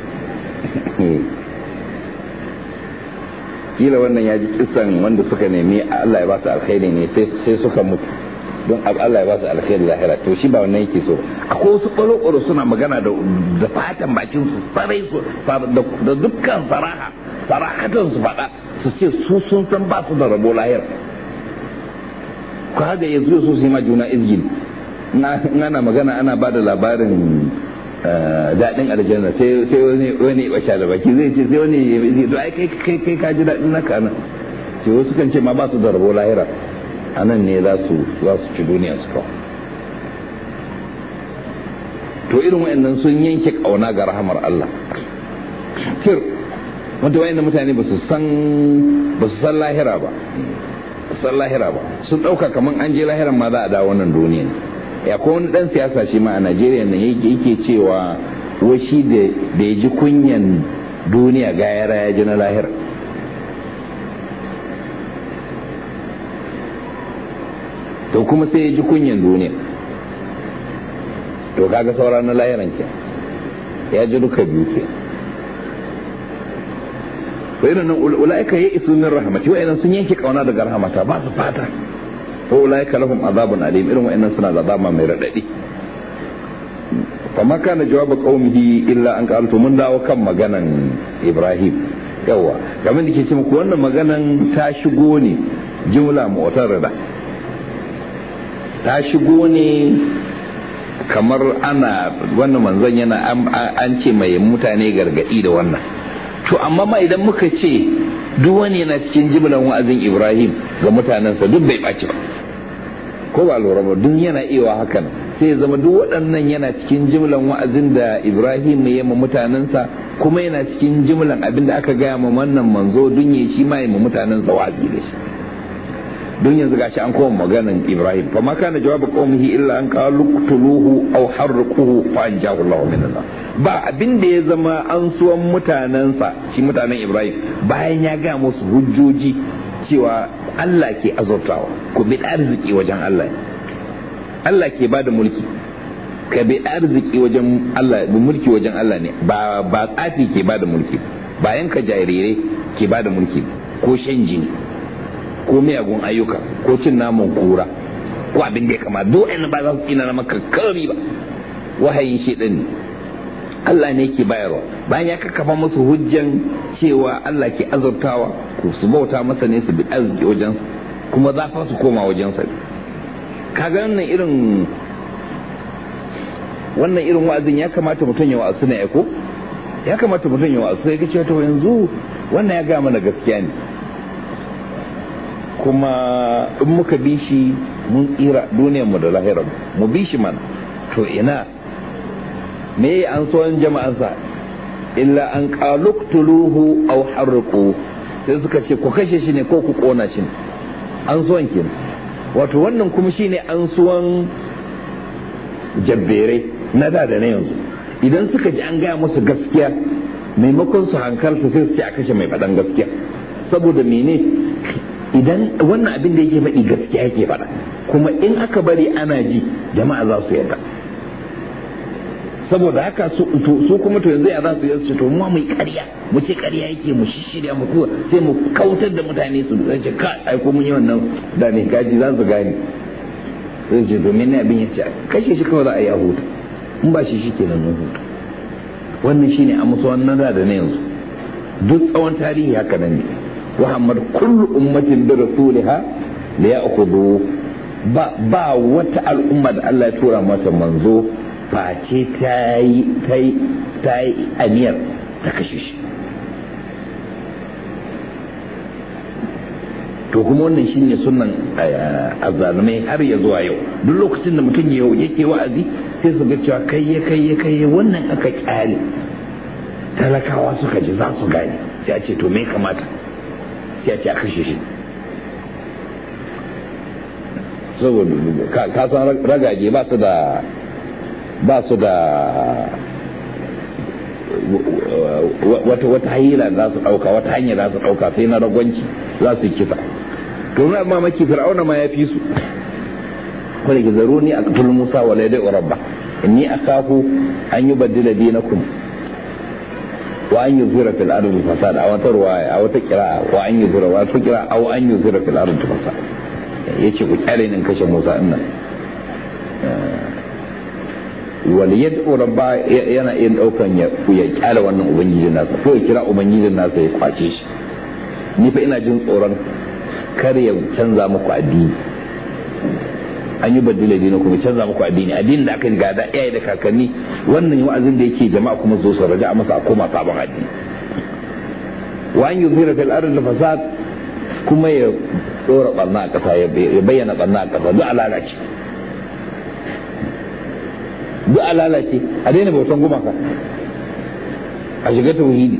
kila wannan ya ji kisan wanda suka nemi Allah ya ba su alkhairi ne sai suka mutu don Allah ya ba su alkhairi lahira to shi ba wannan yake so akwai wasu ɓaro suna magana da fatan bakin su sarai su da dukkan faraha farahatan su faɗa su ce su sun san ba su da rabo lahira ko haka yanzu su su yi ma juna izgin ana magana ana ba da labarin daɗin aljanna sai wani wani basha da baki zai ce sai wani ya to ai kai kai ka ji daɗin naka nan ce wasu kan ce ma ba su da rabo lahira a nan ne za su ci duniya su kawo to irin wa'annan sun yanke kauna ga rahamar Allah kir wanda wa'annan mutane ba su san ba su san lahira ba san lahira ba sun dauka kaman an je lahiran ma za a dawo wannan duniya ya ko wani dan siyasa shi ma a Najeriya nan yake yake cewa wai shi da ya ji kunyan duniya ga yara ya ji na lahira to kuma sai ya ji kunyan duniya to kaga saura na lahiran ke ya ji duka biyu ke to irin nan ula'ika ya isu min rahmati wa'annan sun yanke kauna daga rahmata ba su fata ko ula'ika lahum azabun alim irin wa'annan suna da azaba mai radadi fama kana jawaba qaumihi illa an qalu mun dawo kan maganan Ibrahim yawa kamar da ke ce muku wannan maganan ta shigo ne jumla mu'tarida ta shigo ne kamar ana wannan manzon yana an ce mai mutane gargadi da wannan to amma ma idan muka ce duk wani yana cikin jimlan wa'azin ibrahim ga mutanensa duk bai ɓaci ba ko ba lura ba duk yana iya hakan sai zama duk waɗannan yana cikin jimlan wa'azin da ibrahim ya ma mutanensa kuma yana cikin jimlan abin da aka gaya ma wannan manzo dun ya shi ma ya ma mutanensa wa'azi da shi don yanzu gashi an koma maganan Ibrahim fa ma kana jawabu qaumihi illa an qalu qtuluhu aw harriquhu fa anjahu Allah min Allah ba abin da ya zama an suwan mutanensa shi mutanen Ibrahim bayan ya ga musu hujjoji cewa Allah ke azurtawa ku bi arziki wajen Allah Allah ke bada mulki ka bi arziki wajen Allah bi mulki wajen Allah ne ba ba tsafi ke bada mulki ba yanka jarirai ke bada mulki ko shan jini ko miyagun ayyuka ko cin naman kura ko abin da ya kama duk ba za su tsina na maka kari ba wahayin shi din Allah ne ke bayarwa bayan ya kakkafa musu hujjan cewa Allah ke azurtawa ko su bauta masa ne su bi arziki wajensa kuma za su koma wajensa kaga wannan irin wannan irin wa'azin ya kamata mutum ya wa'azu ne ko ya kamata mutum ya wa'azu sai ga cewa to yanzu wannan ya ga mana gaskiya ne kuma in muka bi shi mun tsira duniyar mu da lahirar mu bi shi mana to ina me an so jama'ansa illa an qaluqtuluhu aw harqu sai suka ce ku kashe shi ne ko ku kona shi ne an so kenan wato wannan kuma shine an suwan jabbere na da da na yanzu idan suka ji an gaya musu gaskiya maimakon su hankalta sai su ce a kashe mai faɗan gaskiya saboda mene idan wannan abin da yake faɗi gaskiya yake faɗa kuma in aka bari ana ji jama'a za su yarda saboda haka su kuma to yanzu ya za su yi to mu mai ƙarya mu ce ƙarya yake mu shishirya mu kuwa sai mu kautar da mutane su zai ce ka ai ko mun yi wannan da ne gaji za su gane zai ce domin ne abin ya ce kashe shi kawai za a yi a hutu in ba shi shi kenan mun hutu wannan shine a musu wannan da da na yanzu duk tsawon tarihi haka nan ne Muhammad kullu ummatin bi rasuliha la ya'khudhu ba ba wata al'umma da Allah ya tura mata manzo face ta yi ta yi ta yi aniyar ta kashe shi to kuma wannan shine sunan azalumai har ya zuwa yau duk lokacin da mutum yake wa'azi sai su ga cewa kai ya kai ya kai wannan aka kyale talakawa suka ji za su gane sai a ce to me kamata sai a ce a kashe shi saboda ka san ragage ba su da ba su da wata wata hila za su dauka wata hanya za su dauka sai na ragwanci za su yi kisa to na mamaki fir'auna ma ya fi su ko da zaro ni a qatul musa wa laidai rabba inni akhafu an yubaddila dinakum wa an yuzira fil ardi fasad a wata ruwaya a wata qira'a wa an yuzira wa wata qira'a aw an yuzira fil ardi fasad yace ku kyale nin kashe musa din nan wal yad'u rabba yana yin daukan ya ya kyale wannan ubangijin nasa ko ya kira ubangijin nasa ya kwace shi ni fa ina jin tsoron kar ya canza muku addini an yi baddila dina kuma canza muku addini addinin da aka yi gada iyaye da kakanni wannan wa'azin da yake jama'a kuma zo su raja a masa a koma sabon addini wa an yuzhira fil ardi fasad kuma ya dora barna a kasa ya bayyana barna a kasa duk alalace duk alalace a daina bautan gumaka a shiga tauhidi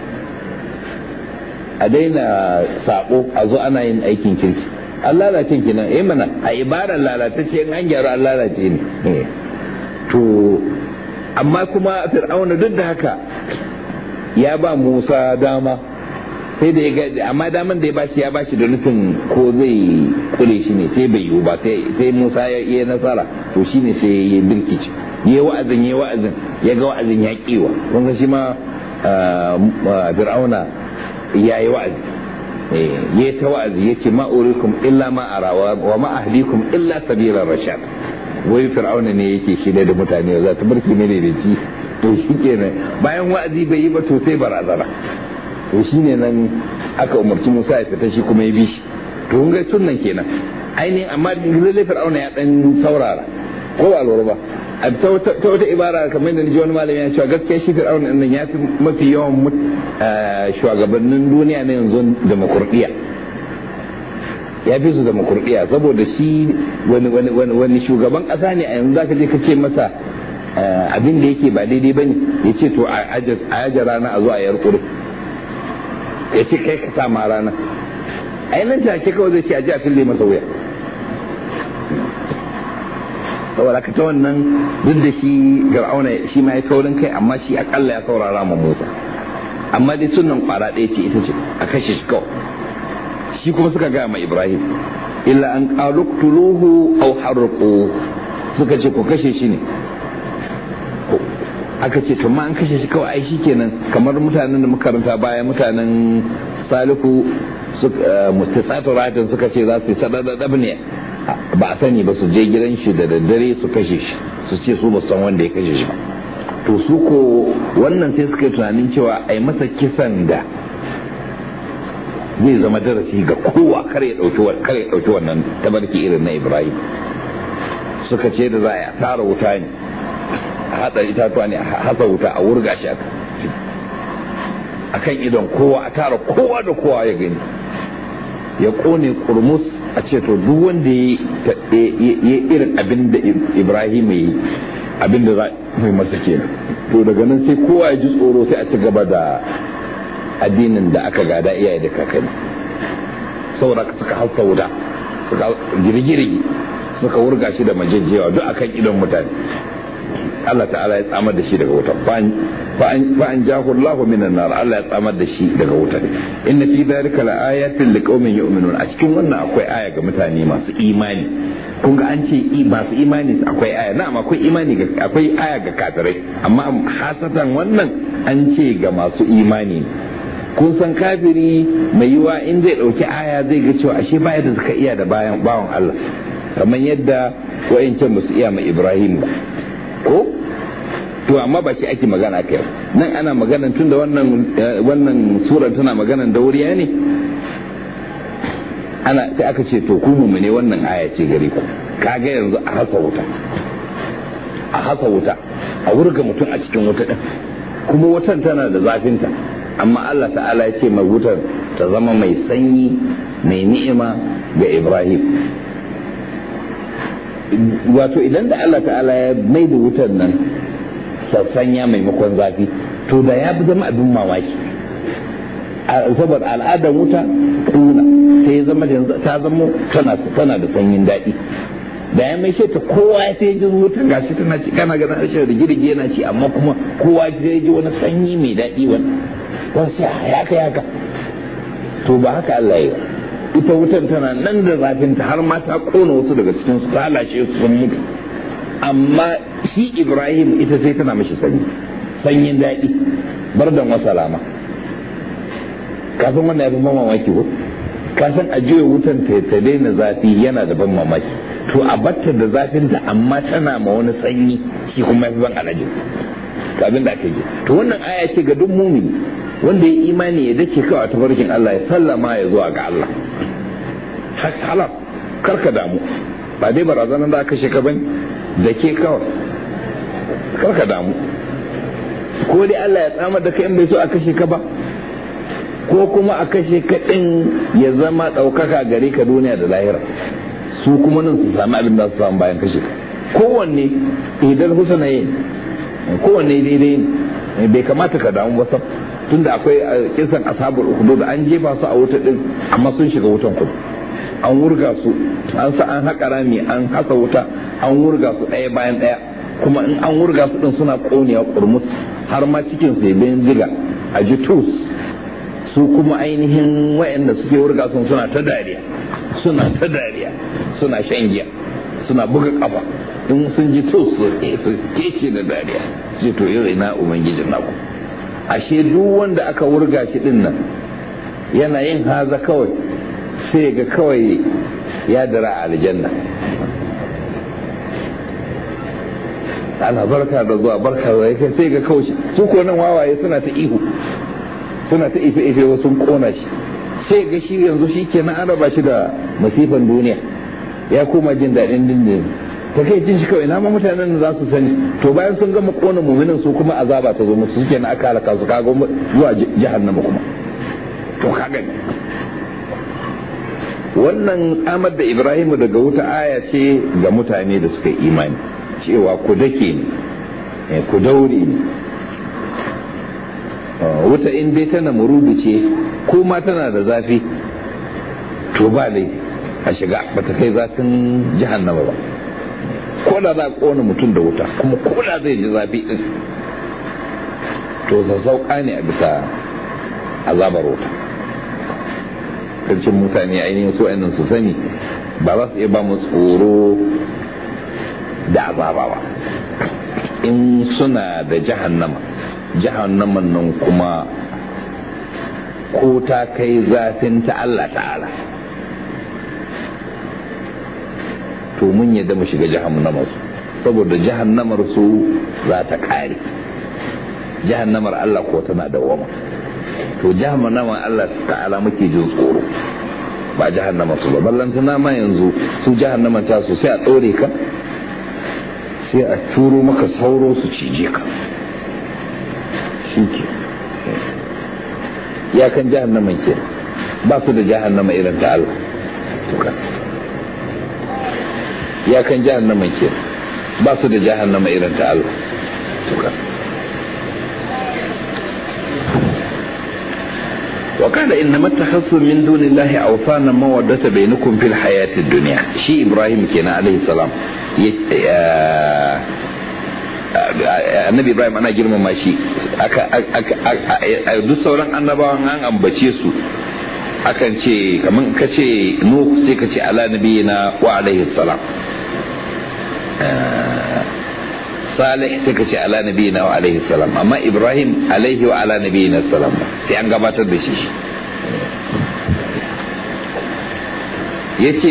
a daina sabo a zo ana yin aikin kirki an lalace kenan eh mana a ibarar lalatacce in an gyaru an lalace ne to amma kuma fir'auna duk da haka ya ba musa dama sai da ya ga amma daman da ya bashi ya bashi da nufin ko zai kule shi ne sai bai yiwu ba sai musa ya yi nasara to shine sai ya birkice ya wa'azin ya wa'azin ya ga wa'azin ya kiwa kun shi ma fir'auna ya yi wa'azi ya ta wa'azi ya ce ma'urikum illa ma arawa wa ma ahlikum illa sabila rashad wai fir'auna ne yake shirya da mutane za ta barki ne da ci to shi kenan bayan wa'azi bai yi ba to sai barazana to shi ne nan aka umarci musa ya fita shi kuma ya bi shi to kun ga sunnan kenan ainihin amma lalle fir'auna ya dan saurara ko ba lura ba a ta wata ibara kamar da ji wani malami ya cewa gaskiya shi fir'auna nan ya fi mafi yawan shugabannin duniya na yanzu demokradiyya ya fi su demokradiyya saboda shi wani shugaban kasa ne a yanzu zaka je ka ce masa abin da yake ba daidai ba ne ya ce to a yaja rana a zo a yar kuri ya ce kai ka sa ma rana a yi nan take kawai zai ce a ji a fille masa wuya saboda ka ta wannan duk da shi fir'auna shi ma ya taurin kai amma shi akalla ya saurara ma Musa amma dai sunan kwara ɗaya ce ita ce a kashe shi kawai shi kuma suka gaya ma Ibrahim illa an qaluqtuluhu aw harqu suka ce ku kashe shi ne aka ce to ma an kashe shi kawai ai shikenan kamar mutanen da muka karanta baya mutanen salihu mutasatu ratin suka ce za su yi sadadadab ne ba a sani ba su je gidan shi da daddare su kashe shi su ce su ba san wanda ya kashe shi ba to su ko wannan sai suka yi tunanin cewa a yi masa kisan da zai zama darasi ga kowa kar ya dauki wannan tabarki irin na ibrahim suka ce da za a tara wuta ne a hatsa itatuwa ne a hasa wuta a wurga shi a kan idon kowa a tara kowa da kowa ya gani ya kone kurmus a ce to duk wanda ya irin abin da ibrahim ya yi abin da za mai masa kenan to daga nan sai kowa ya ji tsoro sai a ci gaba da addinin da aka gada iyaye da kakanni saboda suka hasa wuta suka girgiri suka wurga shi da majejjewa duk akan idon mutane Allah ta'ala ya tsamar da shi daga wuta fa an jahu Allah minan nar Allah ya tsamar da shi daga wuta inna fi dhalika la ayatin liqaumin yu'minun a cikin wannan akwai aya ga mutane masu imani kun ga an ce masu imani akwai aya na'am akwai imani ga akwai aya ga kafirai amma hasatan wannan an ce ga masu imani kun san kafiri mai yiwa in zai dauki aya zai ga cewa ashe baya da suka iya da bayan bawan Allah kamar yadda wayancan ba su iya mai Ibrahim ba ko to amma ba shi ake magana kai nan ana magana tun da wannan wannan sura tana maganan dauriya ne ana sai aka ce to ku mu ne wannan aya ce gare ku kaga yanzu a hasa wuta a hasa wuta a wurga mutum a cikin wuta din kuma wutan tana da zafinta amma Allah ta'ala ya ce mai wutar ta zama mai sanyi mai ni'ima ga Ibrahim wato idan da Allah ta'ala ya mai da wutar nan sassanya maimakon zafi to da ya bi zama abin mamaki saboda al'adar wuta kuna sai zama da ta zama tana da sanyin daɗi da ya mai ta kowa ya ta ji wuta gashi tana ci kana ganin harshen rigirgi yana ci amma kuma kowa ya ji wani sanyi mai daɗi wani wani sai haka haka to ba haka Allah ya yi ita wutan tana nan da zafinta har ma ta kona wasu daga cikin su ta lashe su sun mutu amma shi ibrahim ita sai tana mashi sanyi sanyin daɗi bar da masalama ka san wannan ya fi ban mamaki ko ka san a juya wutan ta ta daina zafi yana da ban mamaki to a batta da zafinta amma tana ma wani sanyi shi kuma ya fi ban alajin to abin da aka yi to wannan aya ce ga duk mumini wanda ya imani ya dace kawai a tafarkin Allah ya sallama ya zuwa ga Allah halas karka damu ba dai barazanar da aka sheka bane da ke kawai karka damu ko dai Allah ya tsamar da kai in bai so a kashe ka ba ko kuma a kashe ka din ya zama ɗaukaka gare ka duniya da lahira su kuma nan su sami abin da su samu bayan kashe ka kowanne idan husna yi kowanne daidai bai kamata ka damu ba tunda akwai kisan ashabul ukhdud an jefa su a wuta din amma sun shiga wutan kudu an wurga su an sa an haƙa rami an hasa wuta an wurga su ɗaya bayan ɗaya kuma in an wurga su din suna ƙonewa kurmus har ma cikin su ya diga a ji tus su kuma ainihin wayanda suke wurga sun suna ta dariya suna ta dariya suna shan giya suna buga kafa in sun ji tus su kece da dariya sai to yau ina ubangijin naku ashe duk wanda aka wurga shi din nan yana yin haza kawai sai ga kawai ya dara a aljanna ana barka da zuwa barka da yake sai ga kawai su ko nan wawaye suna ta ihu suna ta ife ife wasu kona shi sai ga shi yanzu shi ke an raba shi da masifan duniya ya koma jin daɗin dindin ta kai jin shi kawai ma mutanen za su sani to bayan sun gama kona muminin su kuma azaba ta zo musu suke na aka halaka su kaga zuwa jahannama kuma to kaga wannan tsamar da ibrahimu daga wuta aya ce ga mutane da suka imani cewa ku dake ne ku daure ne wuta in dai tana murudu ce ko ma tana da zafi to ba laifi a shiga bata kai zafin jahannama ba ko da za a kona mutum da wuta kuma ko da zai ji zafi din to sassauka ne a bisa azabar wuta kancin mutane ainihin su ainihin su sani ba za su iya ba mu tsoro da azaba ba in suna da jahannama jahannaman nan kuma ko ta kai zafin ta Allah ta'ala to mun yadda mu shiga jahannamar su saboda jahannamar su za ta kare jahannamar Allah ko tana dawama to jahannamar Allah ta'ala muke jin tsoro ba jahannama su ba ballantana ma yanzu su jahannama ta su sai a ɗore ka sai a turo maka sauro su cije ka shi ke ya kan jahannaman ke ba su da jahannama irin ta Allah ya kan jahannaman ke ba su da jahannama irin ta Allah وقال إنما اتخذتم من دون الله أوثانا مودة بينكم في الحياة الدنيا شي إبراهيم كان عليه السلام annabi ibrahim ana girmama shi duk sauran annabawan an ambace su akan ce kamar ka ce nuh sai ka ce ala nabi na wa alaihi salam salih sai ka ce ala nabi na wa alaihi salam amma ibrahim alaihi wa ala nabi na salam sai an gabatar da shi shi ya ce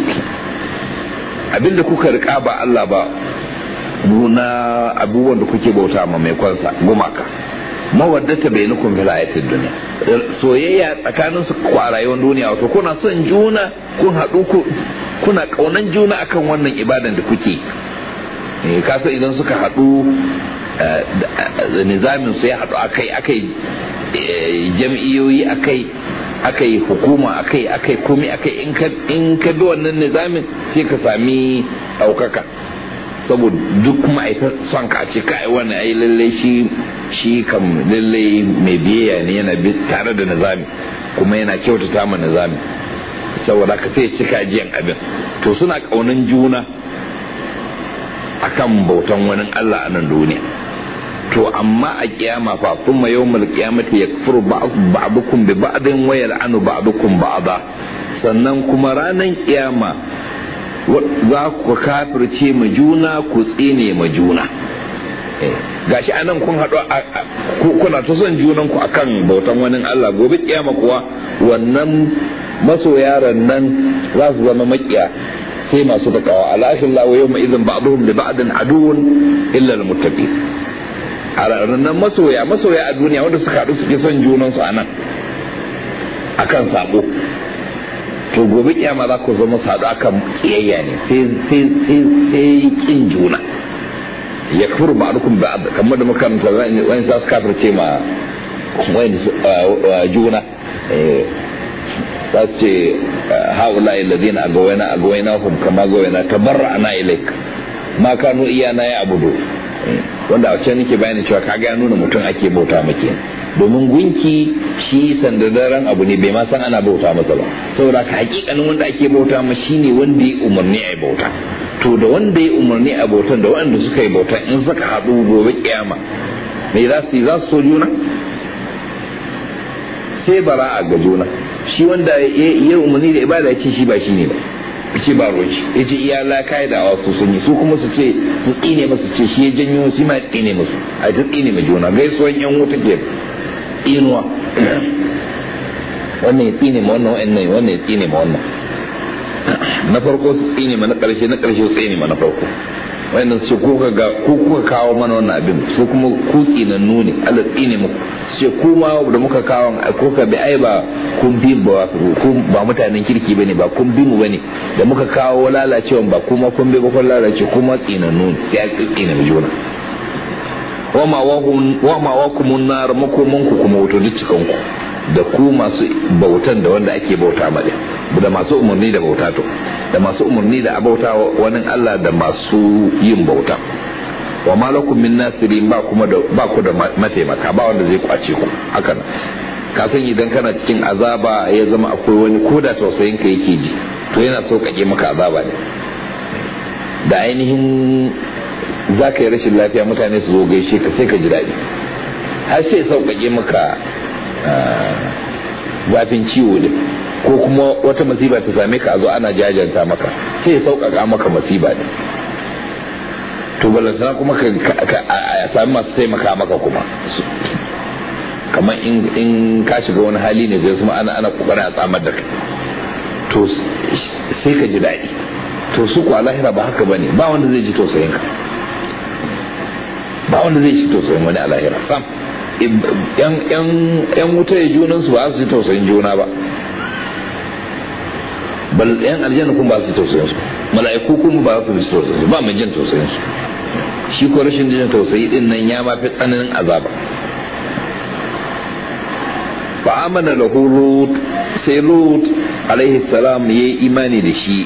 abinda kuka rika ba Allah ba na abubuwan da kuke bauta ma mai kwansa gumaka mawaddata bai nukun fil hayatid dunya soyayya tsakanin su kwarayon duniya wato kuna son juna kun haɗu kuna kaunan juna akan wannan ibadan da kuke kasa idan suka haɗu nizamin su ya haɗu akai akai jam'iyoyi akai akai hukuma akai akai komai akai in ka bi wannan nizamin sai ka sami ɗaukaka saboda duk ma'aikatan son ka ce kai wannan ai lalle shi shi kam lalle mai biyayya ne yana bi tare da nizami kuma yana kyautata ma nizami saboda ka sai cika jiyan abin to suna kaunan juna akan bautan wani Allah a nan duniya to amma a kiyama fa kuma yawmal qiyamati yakfuru ba'dukum bi ba'din wa yal'anu ba'dukum ba'da sannan kuma ranan kiyama za ku kafirce ma juna ku tsine ma juna gashi anan kun haɗu kuna ta son junan ku akan bautan wani Allah gobe kiyama kuwa wannan masoyaran nan za su zama makiya sai masu takawa alahin lawa yau ma'izin ba'duhum li ba'din aduwwun illa al-muttaqin a ranar masoya masoya a duniya wanda suka haɗu suke son junansu a nan akan sabo to gobe kiyama za ku zama su haɗu akan kiyayya ne sai kin juna ya kafir ba dukun ba kamar da makaranta wani za su kafirce ma wani juna za su ce haula alladhina agawayna agawayna hum kama agawayna tabarra'na ilaik ma kanu iyana ya abudu wanda a can nake bayani cewa kaga ya nuna mutum ake bauta maki domin gunki shi sandadaren abu ne bai ma san ana bauta masa ba saboda ka hakikanin wanda ake bauta ma shine wanda ya umarni a bauta to da wanda ya umarni a bautan da wanda suka yi bauta in suka haɗu gobe kiyama me za su yi za su so juna sai bara a ga juna shi wanda ya umarni da ibada ya ce shi ba shi ne ba ce ba roci ya ce iya laka da wasu sun yi su kuma su ce su tsine masu ce shi ya janyo su ma tsine musu a ta tsine ma juna gaisuwan yan wuta ke tsinuwa wannan ya tsine ma wannan wannan wannan ya tsine ma wannan na farko su tsine ma na karshe na karshe su tsine ma na farko wannan su kuka ga ku kuka kawo mana wannan abin su kuma ku tsinannu ne Allah tsine muku su ce ku ma da muka kawo ko ka bi ai ba kun bi ba ku ba mutanen kirki bane ba kun bi mu bane da muka kawo lalacewan ba kuma kun bi ba kun lalace kuma tsinannu ne sai a tsine mu juna wa ma wa kumun nar makoman ku kuma wato duk cikan ku da ku masu bautan da wanda ake bauta ma da masu umarni da bauta to da masu umarni da abauta wani Allah da masu yin bauta wa malakum min nasirin ba kuma da ba ku da mataimaka ba wanda zai kwace ku haka ka san idan kana cikin azaba ya zama akwai wani koda tausayin ka yake ji to yana sauƙaƙe maka azaba ne da ainihin za ka yi rashin lafiya mutane su zo gaishe ka sai ka ji daɗi har sai sauƙaƙe maka zafin ciwo ne ko kuma wata masiba ta same ka a zo ana jajanta maka sai ya sauƙaƙa maka masiba ne to balantana kuma ka sami masu taimaka maka kuma kamar in ka shiga wani hali ne zai kuma ana ana kokarin a tsamar da kai to sai ka ji daɗi to su kuwa lahira ba haka bane ba wanda zai ji tausayin ka ba wanda zai ji tausayin wani a lahira sam yan wuta ya junan su ba su ji tausayin juna ba bal yan aljanna kuma ba su ji tausayin su mala'iku kuma ba su ji tausayin su ba mai jin tausayin su shi ko rashin jin tausayi din nan ya mafi tsananin azaba fa amana lahu lut sai lut alaihi salam yayi imani da shi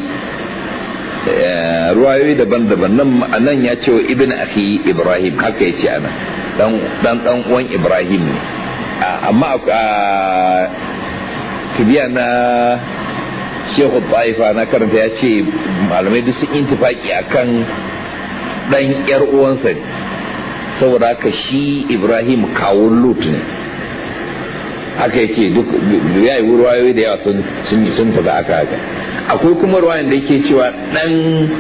ruwayoyi daban-daban nan ya ce wa ibn akhi ibrahim haka ya ce ana dan dan uwan ibrahim ne amma a tibiya na shehu taifa na karanta ya ce malamai duk sun intifaki akan dan yar uwansa ne saboda haka shi ibrahim kawun lut ne haka ya ce duk ya yi ruwayoyi da yawa sun tafi aka haka akwai kuma ruwayan da yake cewa dan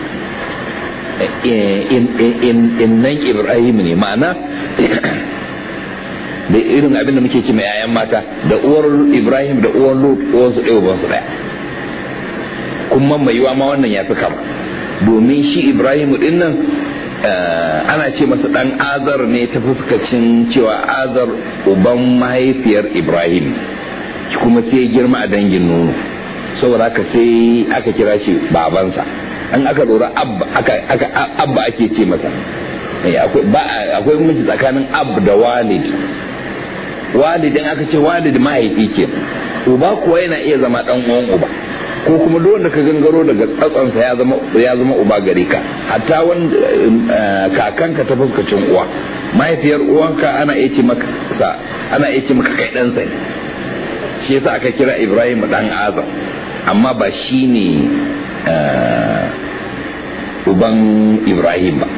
innan ibrahim ne ma'ana da irin abin da muke ce mai yayan mata da uwar ibrahim da uwar lut uwarsu ɗaya ubansu ɗaya kuma mai yiwa ma wannan ya fi kama domin shi ibrahim din nan ana ce masa dan azar ne ta fuskacin cewa azar uban mahaifiyar ibrahim kuma sai girma a dangin nono saboda haka sai aka kira shi babansa an aka lura abba ake ce masa akwai mace tsakanin ab da walid walidin aka ce walid mahaifi ke uba kuwa yana iya zama dan uwan uba ko kuma duk wanda ka gangaro daga tsatsansa ya zama ya zama uba gare ka hatta wanda kakanka ta fuskacin uwa mahaifiyar uwanka ana iya ce maka ana iya ce maka kai ɗansa ne shi yasa aka kira Ibrahim dan Azam amma ba shi ne uban Ibrahim ba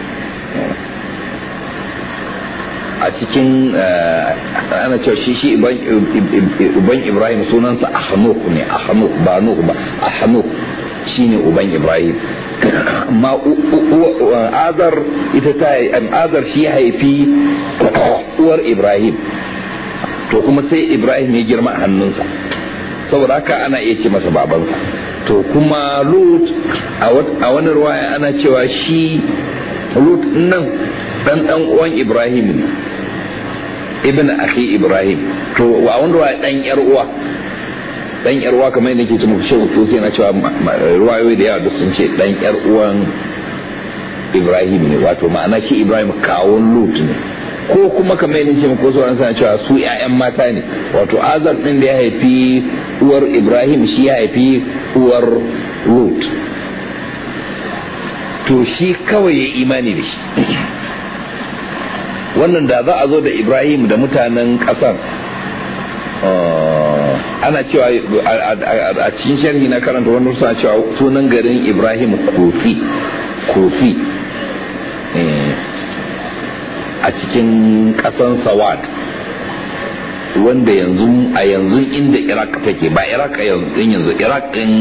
a cikin ana cewa shi shi uban ibrahim sunansa ahnuk ne ahnuk ba nuh ba ahnuk shine uban ibrahim amma azar ita ta azar shi haifi uwar ibrahim to kuma sai ibrahim ya girma a hannunsa saboda haka ana iya ce masa babansa to kuma lut a wani ruwaya ana cewa shi lut nan dan dan uwan ibrahim ne ibn akhi ibrahim to a wanda wa dan yar uwa dan yar uwa kamar yadda ke ce muku shehu to sai na cewa ruwayoyi da yawa duk sun ce dan yar uwan ibrahim ne wato ma'ana shi ibrahim kawun lut ne ko kuma kamar yadda ce muku sauran sana cewa su ƴaƴan mata ne wato azar din da ya haifi uwar ibrahim shi ya haifi uwar lut to shi kawai ya imani da shi wannan da za a zo da ibrahim da mutanen kasar ana cewa a cikin sharhi na karanta wani suna cewa sunan garin ibrahim kofi kofi a cikin kasan sawad wanda yanzu a yanzu inda iraq take ba iraq a yanzu iraq din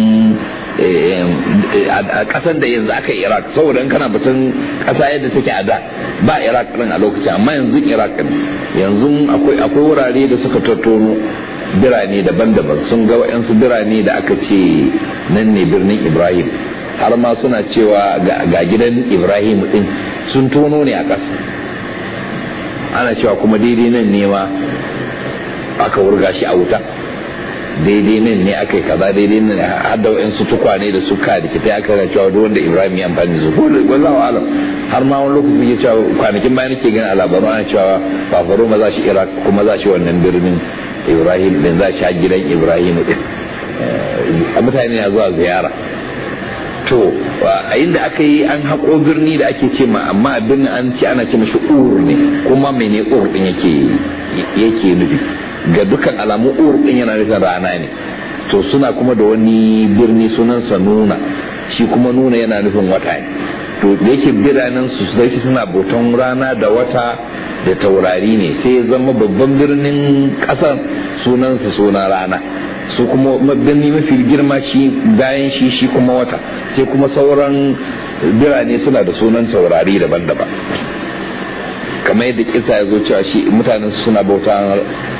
a kasan da yanzu aka yi iraq saboda kana batun kasa yadda take a da ba iraq din a lokacin amma yanzu iraq ne yanzu akwai wurare da suka tattono birane daban-daban sun ga wa'yansu birane da aka ce nan ne birnin ibrahim har ma suna cewa ga gidan ibrahim din sun tono ne a ƙasa ana cewa kuma daidai nan ne ma aka wurga shi a wuta daidai nan ne aka yi kaza daidai nan har da wa'yansu tukwane da suka da kita aka yana cewa duk wanda ibrahim ya amfani da su ko wallahu alam har ma wani lokaci ya cewa kwanakin bayan nake gani a labaru ana cewa fafaro ma za shi iraq kuma za shi wannan birnin ibrahim din za shi gidan ibrahim din a mutane na zuwa ziyara to a inda aka yi an haƙo birni da ake ce ma amma a birnin an ce ana ce mashi ur ne kuma mene ur din yake yake nufi ga dukkan alamu ur din yana nufin rana ne to suna kuma da wani birni sunansa nuna shi kuma nuna yana nufin wata ne to da yake biranen su sai suna bautan rana da wata da taurari ne sai ya zama babban birnin kasar sunansa suna rana su kuma birni mafi girma shi bayan shi shi kuma wata sai kuma sauran birane suna da sunan taurari daban-daban kamar yadda kisa ya zo cewa shi mutanen suna bauta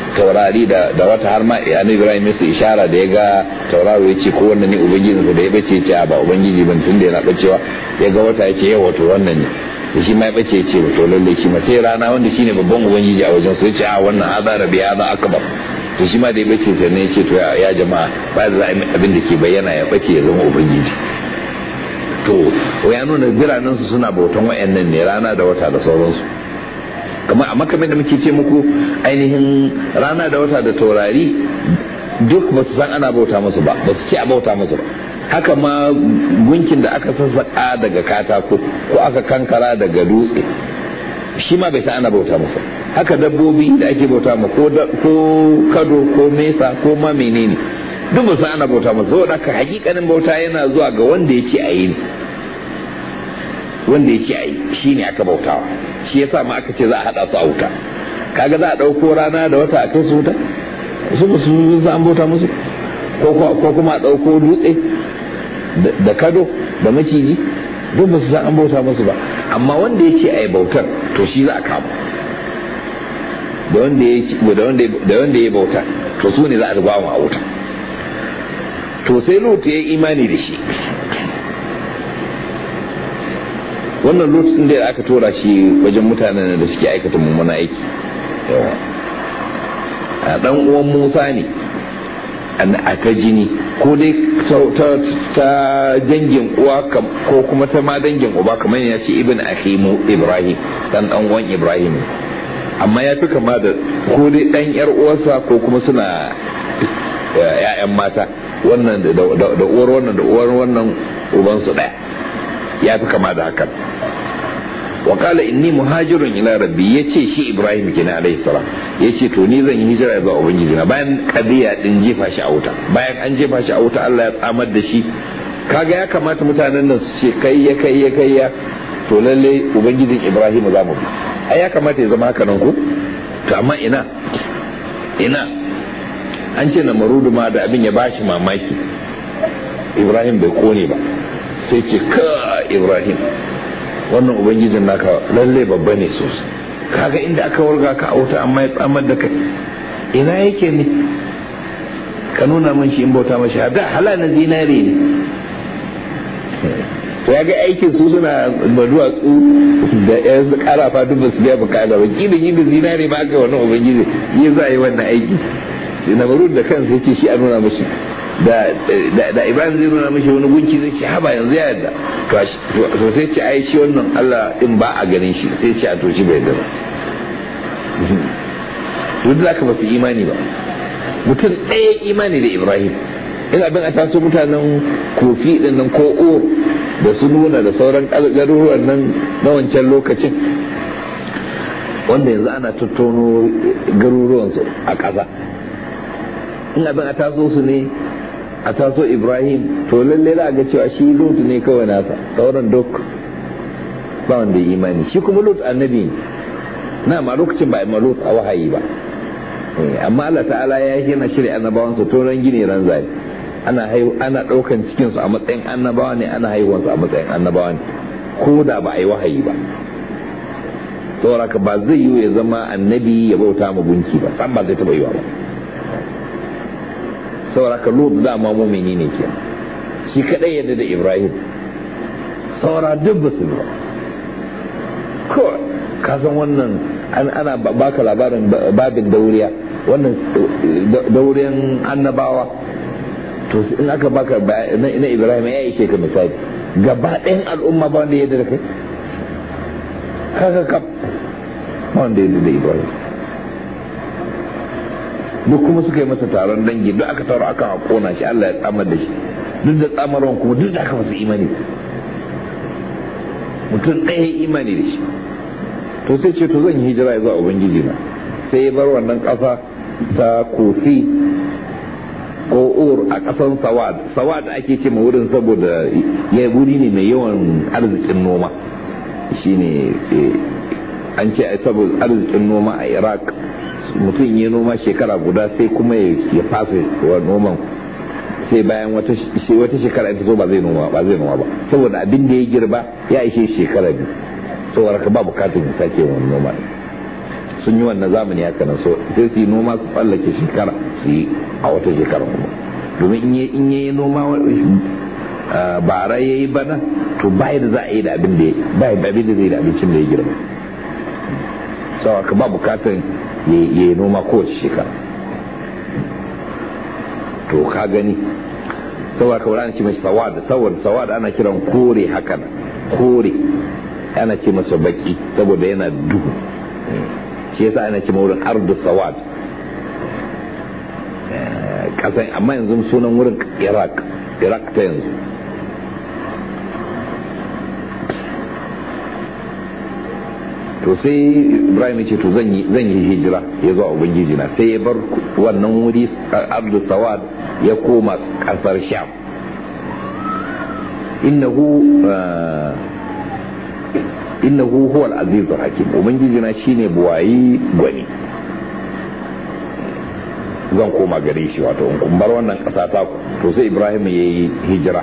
taurari da da wata har ma annabi Ibrahim ya ishara da ya ga tauraro ya ce ko wannan ne ubangijinsa da ya bace ya ce ba ubangiji ban tunda yana bacewa ya ga wata ya ce yawa to wannan ne da shi ma ya bace ce to lalle shi ma sai rana wanda shine babban ubangiji a wajen su ya ce a wannan hada rabi hada akbar to shi ma da ya bace sai ne ya ce to ya jama'a ba da abin da ke bayyana ya bace ya zama ubangiji to ya nuna biranen su suna bautan wayannan ne rana da wata da sauransu kamar a makamin da muke ce muku ainihin rana da wata da taurari duk ba su san ana bauta musu ba ba su ce a bauta musu ba haka ma gunkin da aka sassaƙa daga katako ko aka kankara daga dutse shi ma bai san ana bauta musu haka dabbobi da ake bauta ma ko kado ko mesa ko ma menene duk ba san ana bauta musu saboda haka hakikanin bauta yana zuwa ga wanda ya ce a yi wanda ya ce a yi shi ne aka bautawa shi yasa ma aka ce za a haɗa su a wuta kaga za a ɗauko rana da wata a kai su wuta su ba su an bauta musu ko kuma a ɗauko dutse da kado da maciji duk ba su san an bauta musu ba amma wanda ya ce a yi bautar to shi za a kama da wanda ya yi bauta to su ne za a zuba a wuta to sai lot ya yi imani da shi wannan lot ɗin da aka tora shi wajen mutanen da suke aikata mummuna aiki yawa a ɗan uwan musa ne a ta jini ko dai ta dangin uwa ko kuma ta ma dangin uba kamar ya ce ibn ahimu ibrahim dan dan uwan ibrahim amma ya fi kama da ko dai dan yar uwarsa ko kuma suna ya'yan mata wannan da uwar wannan da uwar wannan ubansu daya ya fi kama da hakan wa qala inni muhajirun ila rabbi yace shi ibrahim kenan alayhi salam yace to ni zan yi hijira zuwa ubangiji na bayan kadiya din jefa shi a wuta bayan an jefa shi a wuta Allah ya tsamar da shi kaga ya kamata mutanen nan su ce kai ya kai ya kai ya to lalle ubangijin ibrahim za mu bi ai ya kamata ya zama haka nan ko to amma ina ina an ce na marudu ma da abin ya bashi mamaki ibrahim bai kone ba sai ce ka ibrahim wannan ubangijin naka lalle babba ne sosai kaga inda aka warga ka auta amma ya tsamar da kai ina yake ne ka nuna min shi in bauta mashi da hala na zinare ne to ya ga aikin su suna maduwatsu da yan karafa duk basu biya bukata ba kilin yin da zinare ba aka wannan ubangiji yi za a yi wannan aiki sai na maru da kansa ya ce shi a nuna mashi da da ibrahim zai nuna mashi wani gunki zai ce haba yanzu ya yarda to sai ce ai shi wannan allah din ba a ganin shi sai ce a to shi bai yarda ba duk da ka basu imani ba mutum ɗaya imani da ibrahim in abin a taso mutanen kofi din nan ko o da su nuna da sauran garuruwan nan na wancan lokacin wanda yanzu ana tattono garuruwansu a ƙasa in abin a taso su ne a taso ibrahim to lalle za a ga cewa shi lut ne kawai nasa sauran duk ba wanda ya imani shi kuma lut annabi ne na ma lokacin ba a lut a wahayi ba amma Allah ta'ala ya yi yana shirya annabawan su to ran gine ran zai ana haihu ana daukan cikin su a matsayin annabawa ne ana haihuwan su a matsayin annabawa ne ko da ba a yi wahayi ba saboda ka ba zai yi ya zama annabi ya bauta ma gunki ba san ba zai taba yiwa ba saboda ka lut da ma mumini ne ke shi kadai yadda da ibrahim saura duk ba su ba ko ka san wannan ana baka labarin babin dauriya wannan dauriyan annabawa to in aka baka na ibrahim ya ishe ka misali gaba ɗayan al'umma ba wanda ya da kai kaka kaf ba wanda ya da ibrahim duk kuma suka yi masa taron dangi duk aka taro aka kona shi Allah ya tsamar da shi duk da tsamarwan kuma duk da aka masu imani mutum ɗaya imani da shi to sai ce to zan yi hijira ya zuwa ubangiji na sai ya bar wannan ƙasa ta kofi ko ur a ƙasan sawad sawad ake ce ma wurin saboda ya wuri ne mai yawan arzikin noma shine an ce saboda arzikin noma a iraq mutum ya noma shekara guda sai kuma ya fasa wa noman sai bayan wata shekara ita zo ba zai noma ba zai noma ba saboda abin da ya girba ya ishe shekara biyu saboda ka ba bukatun ya sake wani noma sun yi wannan zamani haka nan so sai su yi noma su tsallake shekara su yi a wata shekara kuma domin in yi noma bara ya yi bana to ba da za a yi da abin da ba abin da zai da abincin da ya girma sau ka ba bukatar ya yi noma kowace shekara to ka gani saboda ka wani ce mai sawad saboda sawad ana kiran kore hakan kore ana ce masa baki saboda yana duhu shi yasa ana ce wurin ardu sawad kasan amma yanzu sunan wurin iraq iraq ta yanzu to sai ibrahim ce to zan yi hijira ya zo a ubangiji na sai ya bar wannan wuri ardu sawad ya koma kasar sham innahu innahu huwa al-aziz hakim ubangiji na shine buwayi gwani zan koma gare shi wato in kun bar wannan kasa ta to sai ibrahim yayi hijira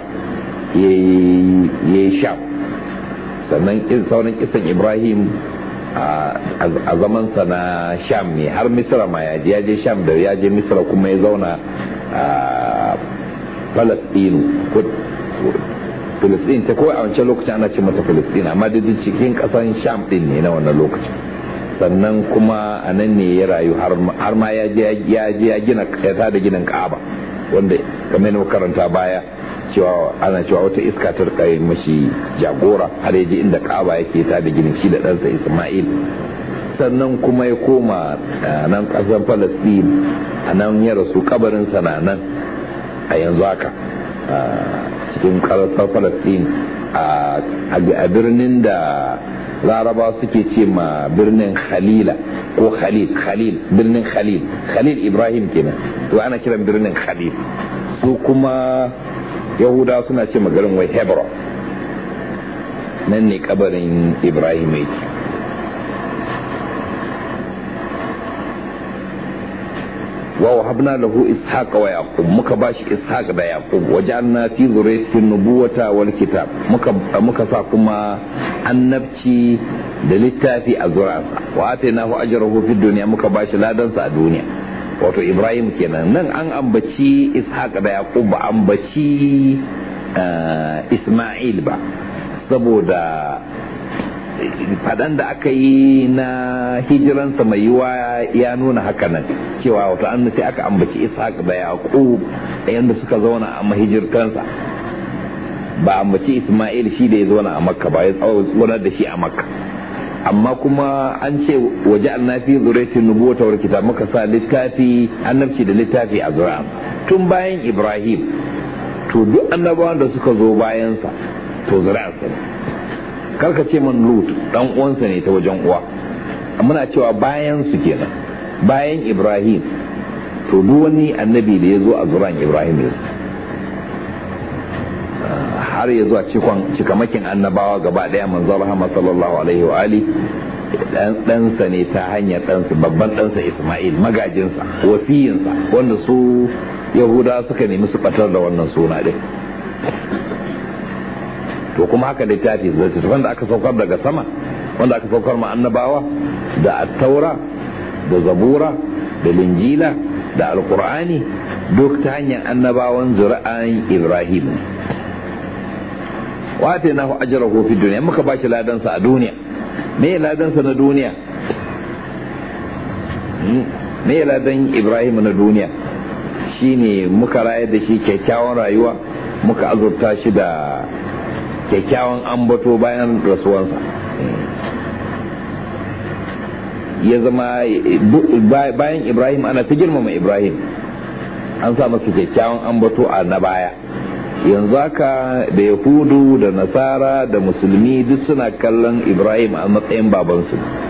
yayi sham sannan sauran kisan ibrahim a zamansa na sham ne har misra ma ya je ya je sham da ya je misra kuma ya zauna a palestinu Filistin ta kawai a wancan lokacin ana ce mata Filistin amma da cikin kasan Sham din ne na wannan lokacin sannan kuma a nan ne ya rayu har ma ya je ya gina ya tada ginin Ka'aba wanda kamar na karanta baya cewa ana cewa wata iska ta rika mashi jagora har ya je inda Ka'aba yake tada ginin shi da ɗansa Isma'il sannan kuma ya koma nan ƙasar Falastin a nan ya rasu kabarinsa na nan a yanzu haka cikin ƙasar Falastin a birnin da laraba suke ce ma birnin khalila ko khalil khalil birnin khalil khalil ibrahim kenan to ana kiran birnin khalil su kuma yahuda suna ce ma garin wai hebron nan ne kabarin ibrahim yake wa wahabna lahu ishaq wa yaqub muka bashi ishaq da yaqub wajalna fi zurriyyati nubuwata wal kitab muka muka sa kuma annabci da littafi a zuri'arsa wa atainahu ajrahu fid dunya muka bashi ladansa a duniya wato ibrahim kenan nan an ambaci ishaq da yaqub ba ambaci isma'il ba saboda fadan da aka yi na hijiransa mai yiwa ya nuna haka nan cewa wato an sai aka ambaci ishaq da yaqub yanda suka zauna a mahijirtansa ba ambaci isma'il shi da ya zauna a makka ba ya tsawon da shi a makka amma kuma an ce waje annafi zuraitin nubuwata wal kitab muka sa littafi annabci da littafi a zuri'a tun bayan ibrahim to duk annabawan da suka zo bayansa to zuri'arsa ne karka ce man lut dan uwansa ne ta wajen uwa muna cewa bayan su kenan bayan ibrahim to duk wani annabi da ya zo a zuran ibrahim ya har ya zuwa cikamakin annabawa gaba daya manzo rahama sallallahu alaihi wa ali ɗansa ne ta hanyar ɗansa babban ɗansa isma'il magajinsa wasiyinsa wanda su yahuda suka nemi su batar da wannan suna ɗin to kuma haka littafi littattafan da aka saukar daga sama wanda aka saukar ma annabawa da attaura da zabura da linjila da alkur'ani duk ta hanyar annabawan zuri'an ibrahim wata na ajrahu fi duniya muka ba shi ladansa a duniya me ladansa na duniya me ladan ibrahim na duniya shine muka rayar da shi kyakkyawan rayuwa muka azurta shi da kyakkyawan ambato bayan rasuwansa ya zama bayan ibrahim ana ta girmama ibrahim an sa masa kyakkyawan ambato a na baya yanzu haka da yahudu da nasara da musulmi duk suna kallon ibrahim a matsayin babansu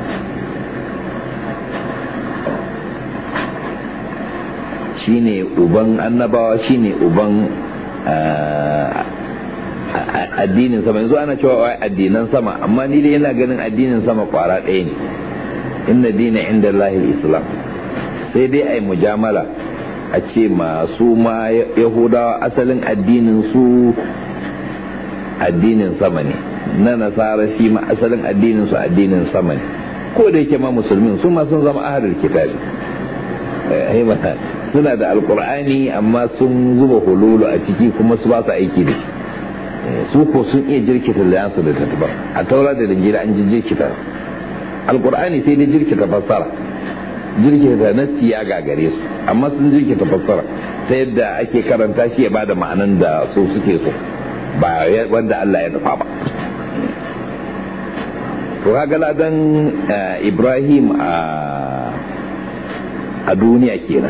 shine uban annabawa shine uban addinin sama yanzu ana cewa addinan sama amma ni dai yana ganin addinin sama kwara ɗaya ne inna dina inda lahil islam sai dai ai mujamala a ce masu ma yahudawa asalin addinin su addinin sama ne na nasara shi ma asalin addinin su addinin sama ne ko da yake ma musulmin su ma sun zama ahlul kitabi suna da alkur'ani amma sun zuba hululu a ciki kuma su ba su aiki da shi su ko sun iya jirkita liyansu da tattabar a taura da linjira an ji jirkita alkur'ani sai dai jirkita fassara jirkita nassi ya gagare su amma sun jirkita fassara ta yadda ake karanta shi ya bada ma'anan da su suke so ba wanda Allah ya nufa ba to kaga ladan Ibrahim a a duniya kenan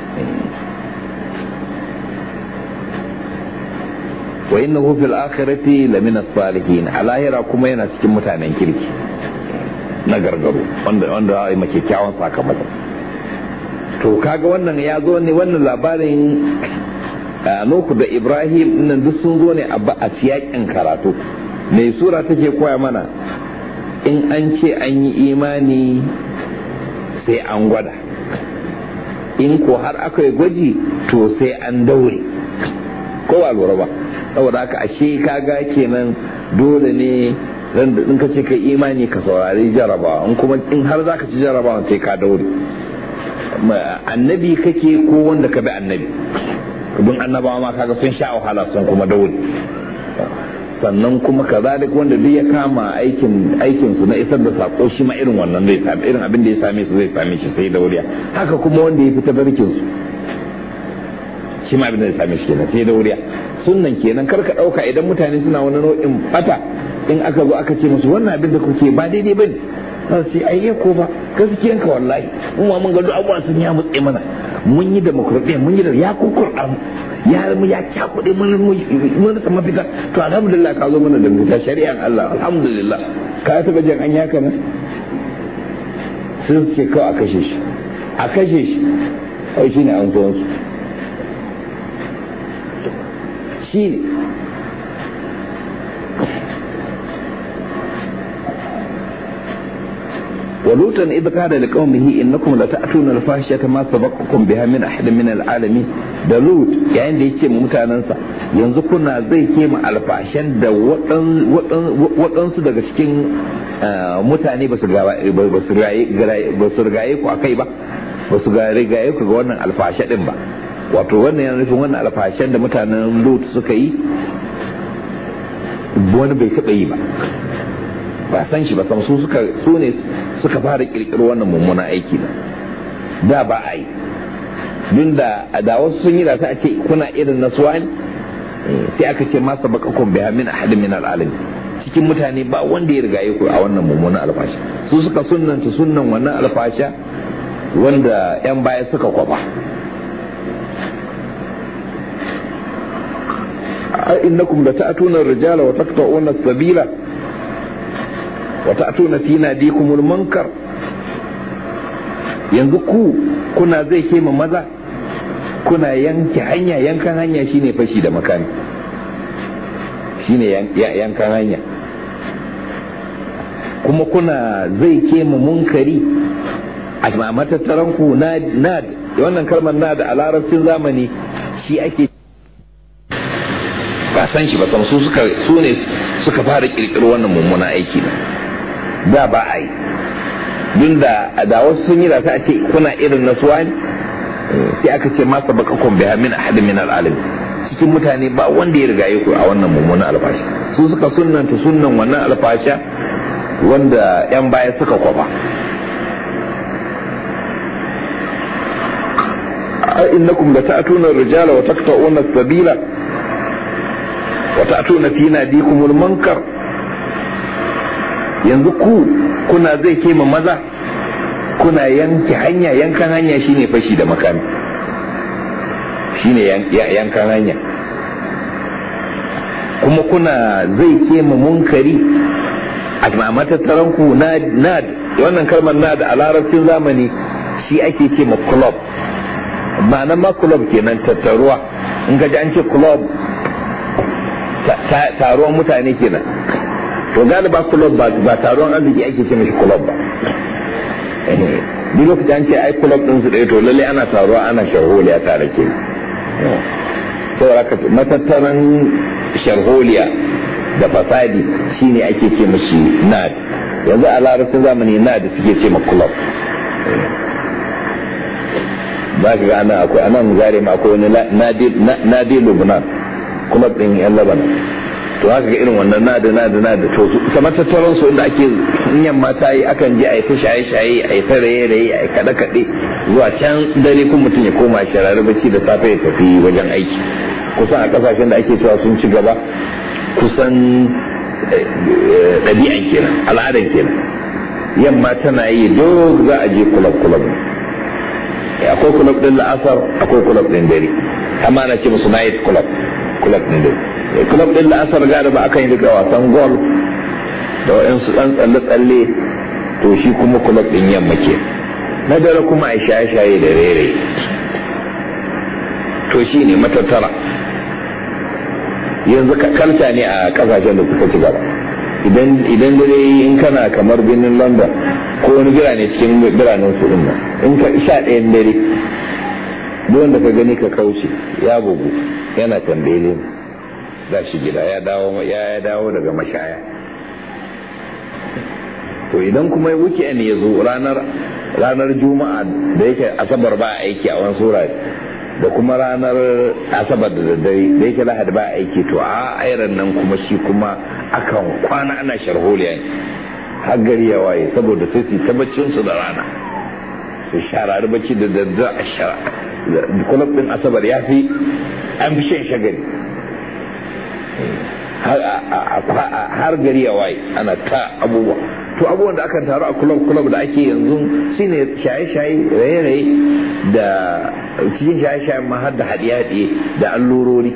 wa innahu fil akhirati lamina salihin a lahira kuma yana cikin mutanen kirki na gargaro wanda wanda ya make kyawun sakamako to kaga wannan ya zo ne wannan labarin Nuhu da Ibrahim nan duk sun zo ne a siyakin karatu mai sura take koya mana in an ce an yi imani sai an gwada in ko har aka yi gwaji to sai an daure ko ba lura ba saboda haka ashe kaga kenan dole ne in ka ce ka imani ka saurari jarabawa in kuma in har zaka ci jarabawa sai ka daure annabi kake ko wanda ka bi annabi don annabawa ma kaga sun sha wahala sun kuma daure sannan kuma kazalik wanda duk ya kama aikin aikin su na isar da sako shi ma irin wannan zai same irin abin da ya same su zai same shi sai dauriya haka kuma wanda ya fita barkin su shi ma abin da zai same shi kenan sai dauriya sunnan kenan karka dauka idan mutane suna wani nau'in bata in aka zo aka ce musu wannan abin da kuke ba daidai bane za su ce ai ko ba gaskiyan ka wallahi mun ma mun ga duk abubuwa sun ya mutse mana mun yi demokradiyya mun yi da ya kukurɗa mu ya mu ya cakuɗe mun mun rasa mafita to alhamdulillah ka zo mana da mafita shari'an Allah alhamdulillah ka taɓa jan an yaka nan sun ce kawai a kashe shi a kashe shi kawai shine an zo su shi ne ولوطا إذ قال لقومه إنكم لتأتون الفاحشة ما سبقكم بها من أحد من العالمين da Lut yayin da ya ce mutanensa yanzu kuna zai kema alfashen da waɗansu daga cikin mutane ba su rigaye ku a kai ba ba su rigaye ku ga wannan alfashe ɗin ba wato wannan yana nufin wannan alfashen da mutanen Lut suka yi wani bai taɓa yi ba ba san shi ba sam su suka su ne suka fara kirkiro wannan mummuna aiki da da ba a yi dun da da wasu sun yi da ta ce kuna irin na suwani sai aka ce masa bakakon biya min ahadin min al'alami cikin mutane ba wanda ya riga ku a wannan mummunan alfasha su suka sunnanta sunnan wannan alfasha wanda yan baya suka kwaba innakum la ta'tuna ar-rijala wa taqta'una as-sabila وتأتون في ناديكم المنكر yanzu ku kuna zai kema maza kuna yanke hanya yankan hanya shine fashi da makami shine yankan hanya kuma kuna zai kema munkari a matattaran ku nad wannan kalmar nad a larabcin zamani shi ake ba san shi ba san su suka su ne suka fara kirkiro wannan mummuna aiki ne da ba a yi dun da da wasu sun yi da ta ce kuna irin na suwani sai aka ce masa bakakon biya min ahad min al'alami cikin mutane ba wanda ya riga ku a wannan mummunan alfashi su suka sunnanta sunnan wannan alfasha wanda yan baya suka kwaba innakum la ta'tuna ar-rijala wa taqta'una as-sabila wa ta'tuna fi nadikumul munkar yanzu ku kuna zai kema maza kuna yanke hanya yankan hanya shine fashi da makami shine yankan hanya kuma kuna zai kema munkari a matattaran ku na wannan kalmar na da a larabcin zamani shi ake ce ma club ma'anar ma club kenan tattaruwa in ka ji an ce club taruwan mutane kenan to galiba club ba ba taron arziki ake ce mishi club ba duk lokacin an ce ai club din su ɗaya to lalle ana taruwa ana sharholiya tare ke saboda haka matattaran sharholiya da fasadi shine ake ce mishi nad yanzu a larabcin zamani na da suke ce ma club za ka ga anan akwai anan zare ma akwai wani nadi lubnan club din yan labanan to haka ga irin wannan nada nada nada to kamar tattaron su inda ake in mata yi akan je a yi ta shaye shaye a yi ta raye raye a yi kaɗe kaɗe zuwa can dare kun mutum ya koma shirare bacci da safe ya tafi wajen aiki kusan a kasashen da ake cewa sun ci gaba kusan ɗabi'an kenan al'adan kenan yamma tana yi duk za a je kulab kulab akwai kulab din la'asar akwai kulab din dare amma ana ce musu night kulab kulab din dare kulab din la'asar gada ba akan yi duka wasan golf da wa'insu ɗan tsalle-tsalle to shi kuma kulab din yamma ke na dare kuma a shaye-shaye da rere to shi ne matattara yanzu kalta ne a kasashen da suka ci gaba idan dare in kana kamar birnin london ko wani birane cikin biranen su din nan in ka sha ɗayan dare duk da ka gani ka kauce ya bugu yana tambele za shi gida ya dawo ya dawo daga mashaya to idan kuma weekend ya zo ranar ranar juma'a da yake asabar ba aiki a wani sura da kuma ranar asabar da daddare da yake lahadi ba aiki to a airan nan kuma shi kuma akan kwana ana sharholiya ne har gari ya waye saboda sai su tabbacin su da rana su sharari bacci da daddare a shara kulab din asabar ya fi an fi shan shagari har gari ya waye ana ta abubuwa to abubuwan da akan taru a kulab kulab da ake yanzu shine shaye-shaye raye-raye da cikin shaye-shaye ma har da haɗe-haɗe da allurori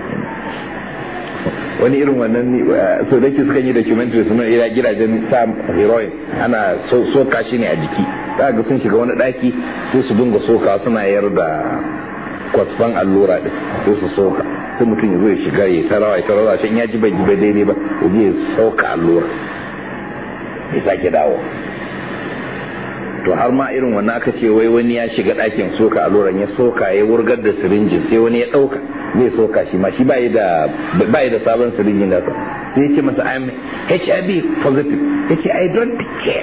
wani irin wannan so da ke suka yi documentary suna ira gidajen sa heroin ana soka shi ne a jiki za ga sun shiga wani ɗaki sai su dinga soka suna yar da kwasfan allura ɗin sai su soka sai mutum ya zo ya shiga ya tarawa ya tarawa shan ya ji bai ji bai daidai ba ya je ya soka allura ya sake dawo to har ma irin wannan aka ce wai wani ya shiga ɗakin soka alluran ya soka ya wurgar da sirinjin sai wani ya ɗauka zai soka shi ma shi ba da da sabon sirinjin nasa sai ya ce masa I'm HIV positive ya ce I don't care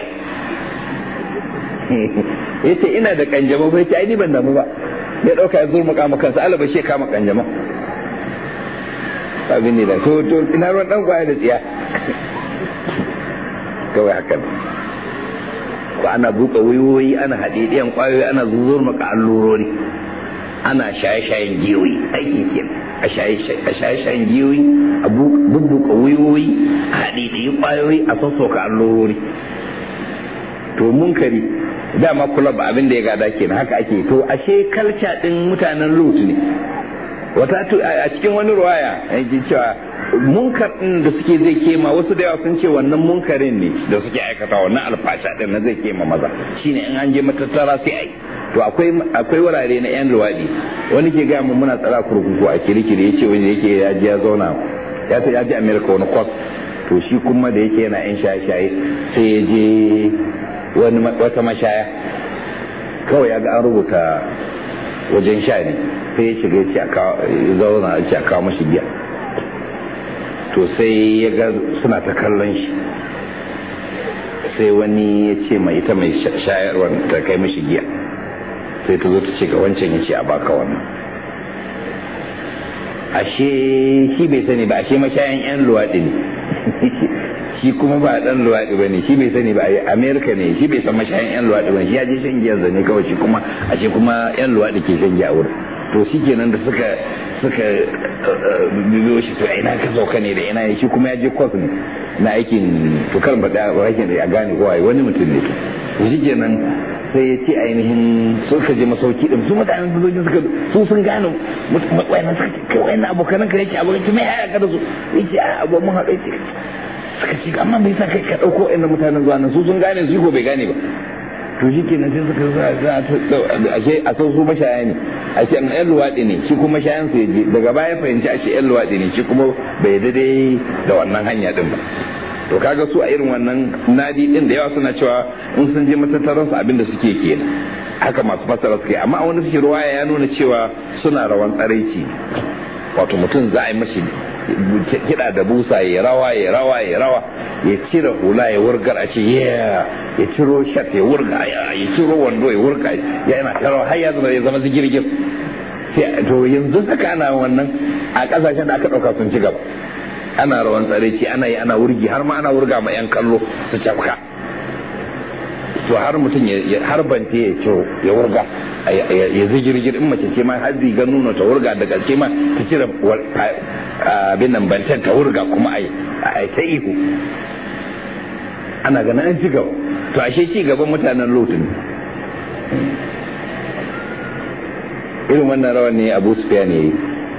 ya ce ina da kanjamau ba ya ce ai ni ban damu ba ya ɗauka ya zurma kama kansa alaba shi kama kanjamau abin ne da to to ina ruwan dan kwaya da tsiya kawai haka ko ana buka wayoyi ana haɗeɗiyan ƙwayoyi ana zuzur maka allurori ana shaye-shayen giyoyi aiki ke a shaye-shayen giyoyi a bubbuka wayoyi a haɗeɗiyan ƙwayoyi a sassauka allurori to munkari dama kula ba abin da ya gada kenan haka ake to ashe kalca ɗin mutanen lut ne wata a cikin wani ruwaya yake cewa munkar din da suke zai kema wasu da yawa sun ce wannan munkarin ne da suke aikata wannan alfasha din na zai kema maza shine in an je matattara sai ai to akwai akwai wurare na yan luwadi wani ke ga mu muna tsara kurkuku a kirikiri yace wani yake ya je ya zauna ya ta ya je America wani course to shi kuma da yake yana yan shaye-shaye sai ya je wani wata mashaya kawai ya ga an rubuta wajen sha ne sai ya shiga ya zauna ya ce a kawo mashi giya to sai ya ga suna ta kallon shi sai wani ya ce mai ita mai shayarwar ta kai mashi giya sai ta zo ta ce ga wancan ya ce a baka wannan ashe shi bai sani ba ashe mashayan yan luwaɗi ne shi kuma ba dan luwaɗi ba ne shi bai sani ba a amerika ne shi bai san mashayan yan luwaɗi ba shi ya je shan giyan zane kawai shi kuma ashe kuma yan luwaɗi ke shan giya wurin to shi kenan da suka suka bibiyo shi to ina ka sauka ne da ina shi kuma ya je kwas ne na aikin to kan ba da aikin da a gane kowa wani mutum ne to shi kenan sai ya ce ainihin suka je masauki din su mutanen su suka su sun gane wayannan suka ce kai wayannan abokanan ka yake abokan mai haya ka da su yace a abu mun haɗu yace suka ce amma me yasa kai ka dauko wayannan mutanen zuwa nan su sun gane su ko bai gane ba to shi kenan sai suka za a ce a san su mashaya ne a ce yan luwaɗi ne shi kuma shayan su je daga baya fahimci a ce yan luwaɗi ne shi kuma bai daidai da wannan hanya din ba to kaga su a irin wannan nadi din da yawa suna cewa in sun je matattaran su abinda suke kenan haka masu fassara suke amma a wani suke ruwaya ya nuna cewa suna rawan tsaraici wato mutum za a yi mashi kiɗa da busa ya rawa ya rawa ya rawa ya cire hula ya wurgar a ce ya ciro shat ya wurga ya ciro wando ya wurga ya yana ta rawa har ya zama ya zama zigirgir to yanzu haka ana wannan a kasashen da aka ɗauka sun ci gaba ana rawan tsareci ana yi ana wurgi har ma ana wurga ma 'yan kallo su cafka to har mutum ya harbante ya ce ya wurga ya zigirgir in mace ce ma har zigar nuna ta wurga da gaske ma ta cire abin nan bantan ta wurga kuma a ta ihu ana ganin an ci gaba to ashe ci gaban mutanen lotin irin wannan rawan ne abu sufiya ne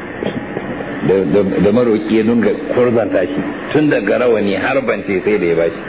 da maroki ya dunga kurzanta shi tun daga rawani har bante sai da ya bashi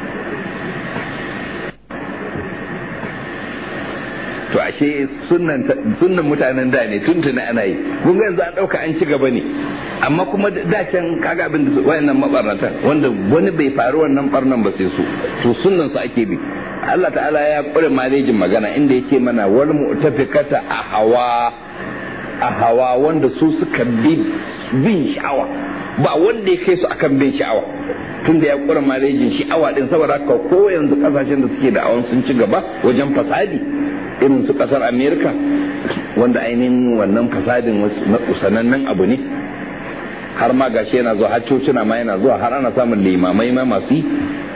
to ashe sunnan mutanen da ne tuntuna ana yi kun ga yanzu an dauka an ci gaba ne amma kuma da can kaga abin da wayannan mabarnatan wanda wani bai faru wannan barnan ba sai su to sunnan su ake bi Allah ta'ala ya kure malejin magana inda yake mana wal mu'tafikata a hawa a hawa wanda su suka bi bin sha'awa ba wanda ya kai su akan bin sha'awa tunda ya kure malejin sha'awa din saboda haka ko yanzu kasashen da suke da awan sun ci gaba wajen fasadi irin su kasar amerika wanda ainihin wannan fasadin sanannen abu ne har ma gashi yana zuwa har cocina ma yana zuwa har ana samun limamai ma masu yi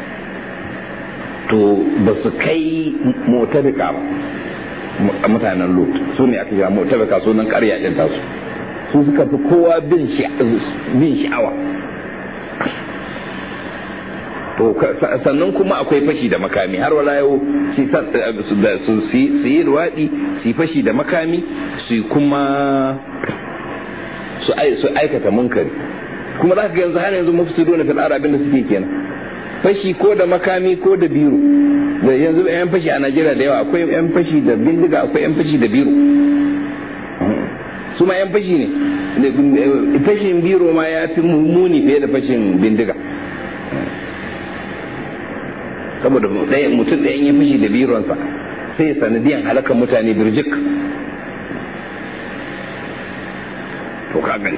to ba su kai motabika ba mutanen lut su ne aka kira motabika sunan karya ɗin tasu su suka fi kowa bin sha'awa to sannan kuma akwai fashi da makami har wala yau su yi ruwaɗi su yi fashi da makami su kuma su aikata munkari kuma za ka ga yanzu har yanzu mafisido na fil'ar abin da suke kenan fashi ko da makami ko da biro da yanzu yan fashi a najeriya da yawa akwai yan fashi da bindiga akwai yan fashi da biro su ma yan fashi ne fashin biro ma ya fi muni fiye da fashin bindiga saboda mutum ɗayan ya fashi da bironsa sai ya sanadiyan halakan mutane birjik to ka gani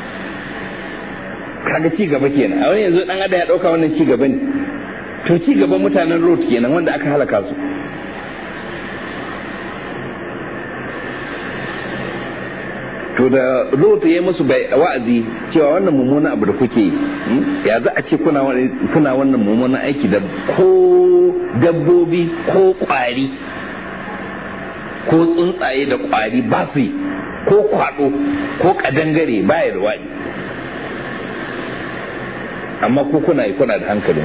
kaga ci gaba kenan a wani yanzu dan ada ya dauka wannan ci gaba ne to ci gaban mutanen lot kenan wanda aka halaka su to da lot ya musu wa'azi cewa wannan mummunan abu da kuke yi ya za a ce kuna wannan mummunan aiki da ko dabbobi ko kwari ko tsuntsaye da kwari ba su yi ko kwado ko kadangare baya da waɗi amma ko kuna yi kuna da hankalin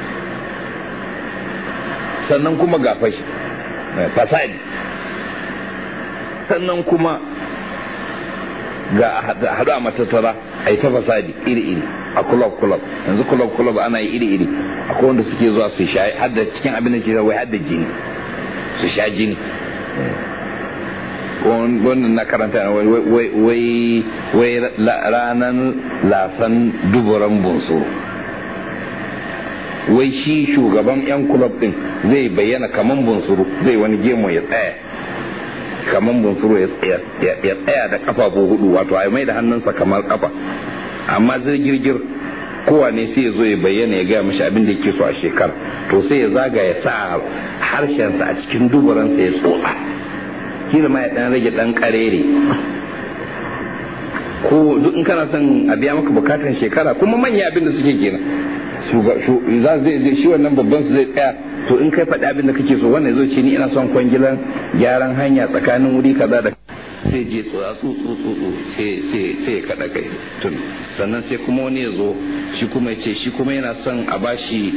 sannan kuma ga fashi fasadi sannan kuma ga haɗu a matattara a yi ta fasadi iri-iri a kulab-kulab yanzu kulab-kulab ana yi iri-iri akwai wanda suke zuwa su sha hadda cikin abin da ke wai hadda jini su sha jini wannan na karanta wai ranar lasan duburan bunsuru wai shi shugaban 'yan kulab din zai bayyana kaman bunsuru zai wani gemu ya tsaya kaman bunsuru ya tsaya da kafafu hudu wato a mai da hannunsa kamar kafa amma zai girgir kowane sai ya zo ya bayyana ya gaya mashi abin da yake so a shekara to sai ya zaga ya sa harshensa a cikin duburansa ya tsotsa kila ma ya dan rage dan karere ko duk in kana son a biya maka bukatan shekara kuma manya abin da suke kenan za zai zai shi wannan babban su zai tsaya to in kai faɗi abin da kake so wannan zai ce ni ina son kwangilan gyaran hanya tsakanin wuri kaza da sai je tsotsa tsotso tsotso sai sai sai kada kai tun sannan sai kuma wani ya zo shi kuma ya ce shi kuma yana son a bashi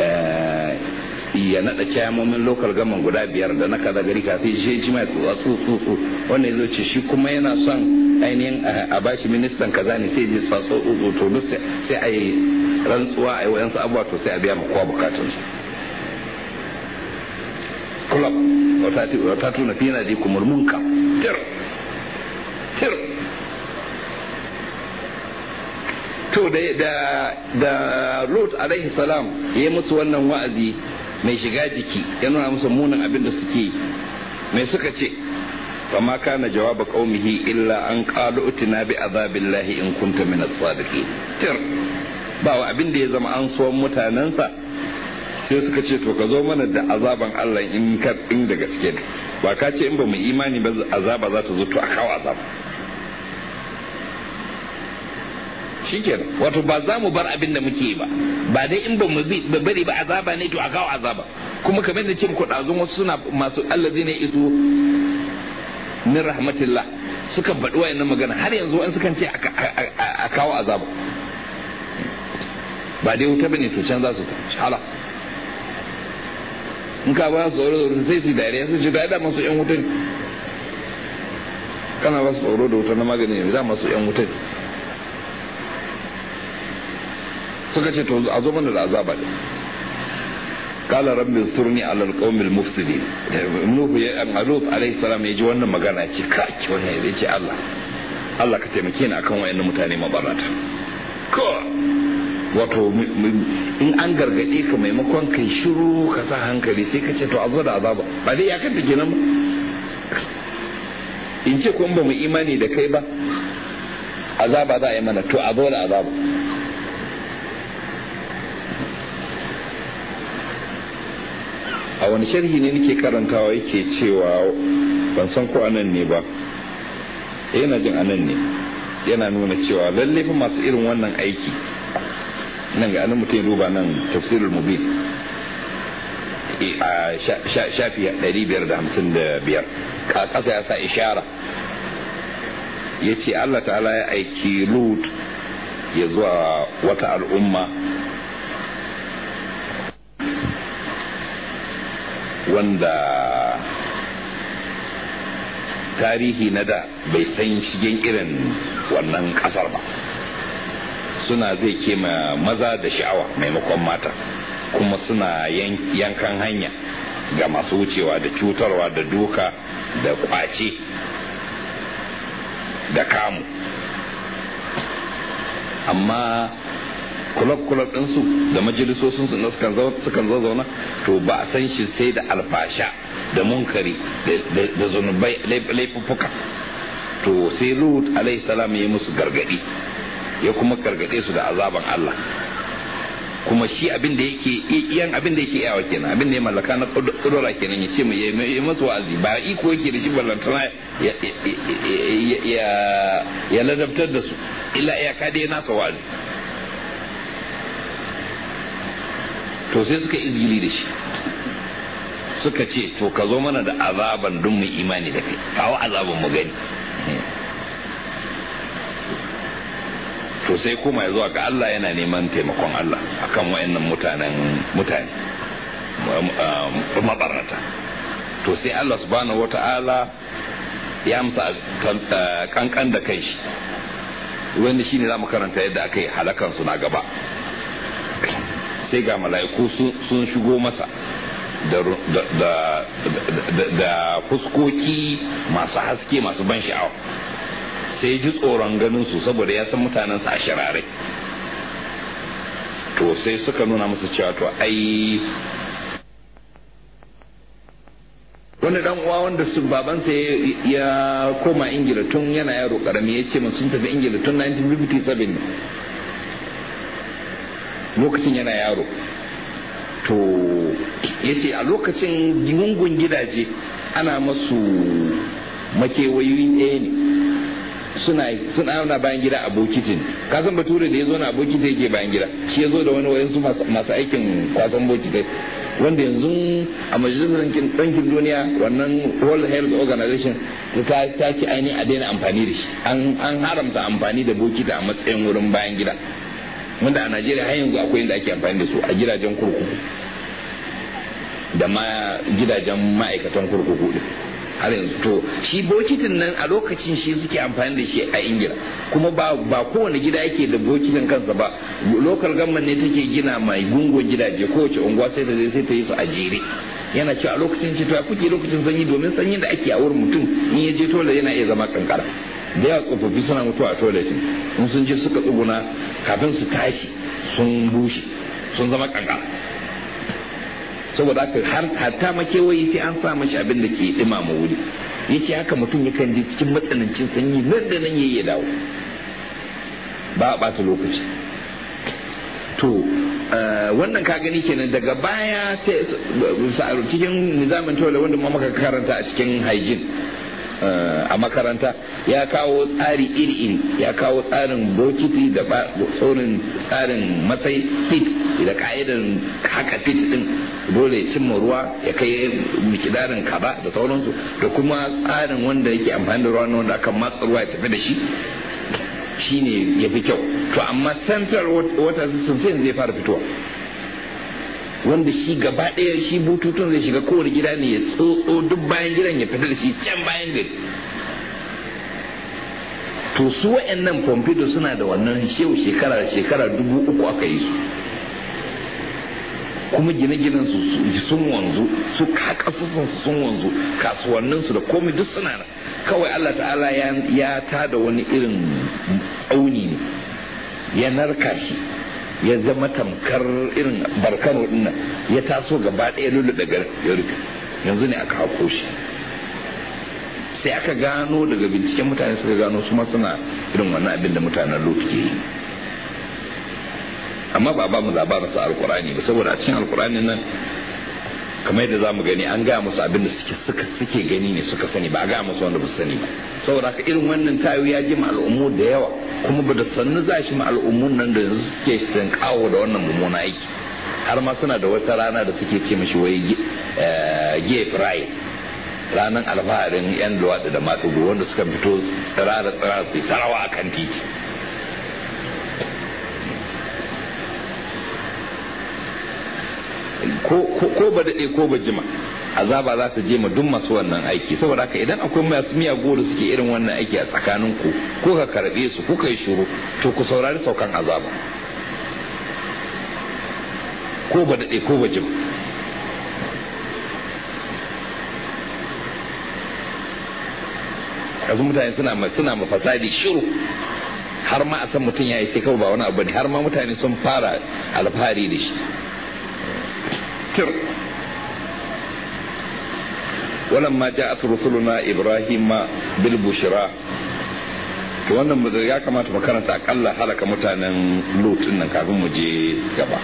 ya nada cayamomin local gaman guda biyar da na kaza gari kafin shi shi mai tsotsa tsotso wannan ya zo ce shi kuma yana son ainihin a bashi ministan kaza ne sai je tsotso tsotso to duk sai a yi rantsuwa a yi wayansu abubuwa to sai a biya kowa bukatunsa club wata tuna fina da kumur munka tir tir to da da da Lut alaihi salam ya musu wannan wa'azi mai shiga jiki ya nuna musu munin abin da suke mai suka ce فما كان جواب قومه إلا أن قالوا اتنا بعذاب الله إن كنت من الصادقين تر باو abin da ya zama an so mutanensa sai suka ce to ka zo mana da azaban Allah in ka in da gaske ne ba ka ce in ba mu imani ba azaba za ta zo to a kawo azaba shikenan wato ba za mu bar abin da muke ba ba dai in ba mu bari ba azaba ne to a kawo azaba kuma kamar da ce muku ɗazun wasu suna masu allazi ne isu min rahmatillah suka faɗi wayannan magana har yanzu an sukan ce a kawo azaba ba dai wuta bane to can za su ta hala in ka ba su tsoro da sai su dariya su ce da masu yan wuta kana ba su tsoro da wuta na magani ne da masu yan wuta suka ce to a zo mana da azaba ne قال رب انصرني على القوم المفسدين نوح يا لوط عليه السلام yaji wannan magana ce kaki wannan ya ce Allah Allah ka taimake ni akan wayannan mutane mabarata ko wato in an gargade ka maimakon kai shiru ka sa hankali sai ka ce to a zo da azaba ba dai ya kanta kenan ba in ce kun ba mu imani da kai ba azaba za a yi mana to a zo da azaba a wani sharhi ne nake karantawa yake cewa ban san ko anan ne ba yana jin anan ne yana nuna cewa lalle fa masu irin wannan aiki nan ga anan mutum duba nan tafsirul mubin a shafi 555 ka kasa ya sa ishara ya ce Allah ta'ala ya aiki lut ya zuwa wata al'umma wanda tarihi na da bai san shigen irin wannan kasar ba suna zai kema maza da sha'awa maimakon mata kuma suna yankan hanya ga masu wucewa da cutarwa da duka da kwace da kamu amma kulab-kulab ɗinsu da majalisosinsu na sukan zauna to ba a san shi sai da alfasha da munkari da zunubai laifuffuka to sai lut alaihi salam ya musu gargadi ya kuma gargade su da azaban Allah kuma shi abin da yake iyan abin da yake yawa kenan abin da ya mallaka na kudura kenan ya ce mu yi masu wa'azi ba iko yake da shi ballantana ya ladabtar da su illa iyaka dai nasa wa'azi to sai suka izgili da shi suka ce to ka zo mana da azaban don mu imani da kai kawo azaban mu gani to sai kuma ya zuwa ga Allah yana neman taimakon Allah akan wayannan mutanen mutane mabarata to sai Allah subhanahu wata'ala ya amsa kankan da kai shi wanda shine za mu karanta yadda aka yi halakansu na gaba sai ga mala'iku sun shigo masa da fuskoki masu haske masu ban sha'awa sai ji tsoron ganin su saboda ya san mutanen a shirare to sai suka nuna masa cewa to ai wani dan uwa wanda su babansa ya koma ingila tun yana yaro karami ya ce sun tafi ingila tun 1957 lokacin yana yaro to ya ce a lokacin gungun gidaje ana masu makewayoyi ɗaya ne suna suna na bayan gida a bokitin kasan bature da ya zo na bokiti yake bayan gida shi ya zo da wani wayansu masu aikin kwasan bokitai wanda yanzu a majalisar ɗankin duniya wannan world health organization ta ce ainihin a daina amfani da shi an haramta amfani da bokita a matsayin wurin bayan gida wanda a najeriya har yanzu akwai inda ake amfani da su a gidajen kurkuku da ma gidajen ma'aikatan kurkuku din har yanzu to shi bokitin nan a lokacin shi suke amfani da shi a ingila kuma ba ba kowane gida yake da bokitin kansa ba local government ne take gina mai gungun gidaje kowace unguwa sai ta je sai ta yi su a jere yana cewa a lokacin ce to ya kuke lokacin sanyi domin sanyin da ake a wurin mutum in ya je tola yana iya zama kankara da yawa tsofaffi suna mutuwa a toiletin in sun je suka tsuguna kafin su tashi sun bushe sun zama kankara saboda haka har hatta makewayi sai an sa mashi abin da ke dumama wuri yace haka mutum yakan ji cikin matsanancin sanyi nan da nan yayi ya dawo ba a bata lokaci to wannan ka gani kenan daga baya sai cikin nizamin tola wanda ma muka karanta a cikin hygiene a makaranta ya kawo tsari iri-iri ya kawo tsarin bokiti da tsorin tsarin matsayi fit da ka'idan haka fit din dole cimma ruwa ya kai mikidarin kaba da sauransu da kuma tsarin wanda yake amfani da ruwa wanda akan matsa ruwa ya tafi da shi shine ya fi kyau to amma central water system sai zai fara fitowa wanda shi gaba ɗaya shi bututun zai shiga kowane gida ne ya tsotso duk bayan gidan ya fita da shi can bayan gari to su wa'annan pompido suna da wannan shehu shekara da shekara dubu uku aka yi su kuma gine-ginen su sun wanzu su kakasusun su sun wanzu kasuwannin su da komai duk suna da kawai Allah ta'ala ya tada wani irin tsauni ne ya narka shi ya zama tamkar irin barkano dinnan ya taso gaba ɗaya lulu daga ya rufe yanzu ne aka hako shi sai aka gano daga binciken mutane suka gano su ma suna irin wannan abin da mutanen lot ke yi amma ba ba mu labarin sa alkurani ba saboda a cikin alkurani nan kamar yadda za mu gani an gaya musu abin da suke suke gani ne suka sani ba a gaya musu wanda ba su sani ba saboda haka irin wannan tayo ya ji al'ummu da yawa kuma ba da sannu za shi al'ummun nan da yanzu suke kawo da wannan mummuna aiki har ma suna da wata rana da suke ce mashi wai gay pride ranar alfaharin yan luwaɗi da matugu wanda suka fito tsirara tsirara su tarawa a kan titi ko ba daɗe ko ba jima azaba za ta je ma duk masu wannan aiki saboda haka idan akwai masu miyago da suke irin wannan aiki a tsakanin ku ko ka karɓe su ko ka yi shuru to ku saurari saukan azaba ko ba daɗe ko ba jima yanzu mutane suna suna ma fasadi shiru har ma a san mutum ya yi sai kawai ba wani abu ne har ma mutane sun fara alfahari da shi tir ولما جاءت رسلنا ابراهيم بالبشرى to wannan ya kamata mu karanta akalla halaka mutanen lut nan kafin mu je gaba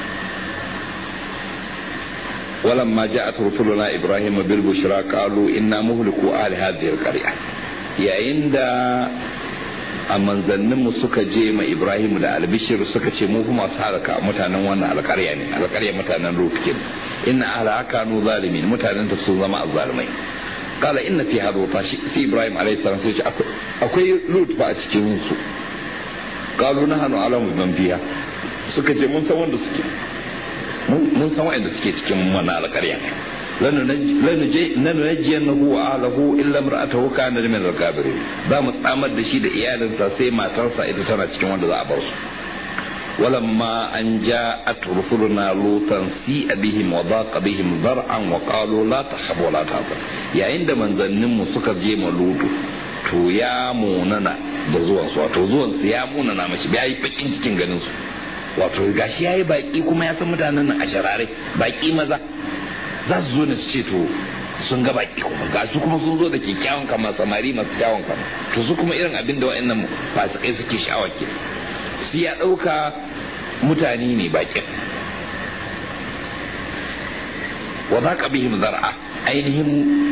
ولما جاءت رسلنا ابراهيم بالبشرى قالوا انا مهلكوا اهل هذه القريه yayin da a manzanninmu suka je ma ibrahim da albishir suka ce mu kuma su halaka mutanen wannan alkarya ne alkarya mutanen lut kin inna ahla kanu zalimin mutanen ta sun zama azzalimai qala inna fi hadha tashi sai ibrahim alayhi salam sai ce akwai lut ba a cikin su qalu nahnu alamu man fiha suka ce mun san wanda suke mun san wanda suke cikin wannan alkarya lanunajjiyannahu wa ahlahu illa imra'atahu kana min al-kabirin za mu tsamar da shi da iyalinsa sai matarsa ita tana cikin wanda za a bar su ولما أن جاءت رسلنا لوطا سيء بهم وضاق بهم ذرعا وقالوا لا تخف ولا تحزن يا عند من ظنهم سكر جيم لوطو to ya munana da zuwan su wato zuwan su ya munana mashi ya yi bakin cikin ganin su wato gashi yayi baki kuma ya san mutanen nan a sharare baki maza za su zo ne su ce to sun ga baki kuma ga su kuma sun zo da kyakkyawan kama samari masu kyawun kama to su kuma irin abin da wa'annan fasikai suke sha'awa ke su ya ɗauka mutane ne bakin wa za ka bihim zar'a ainihin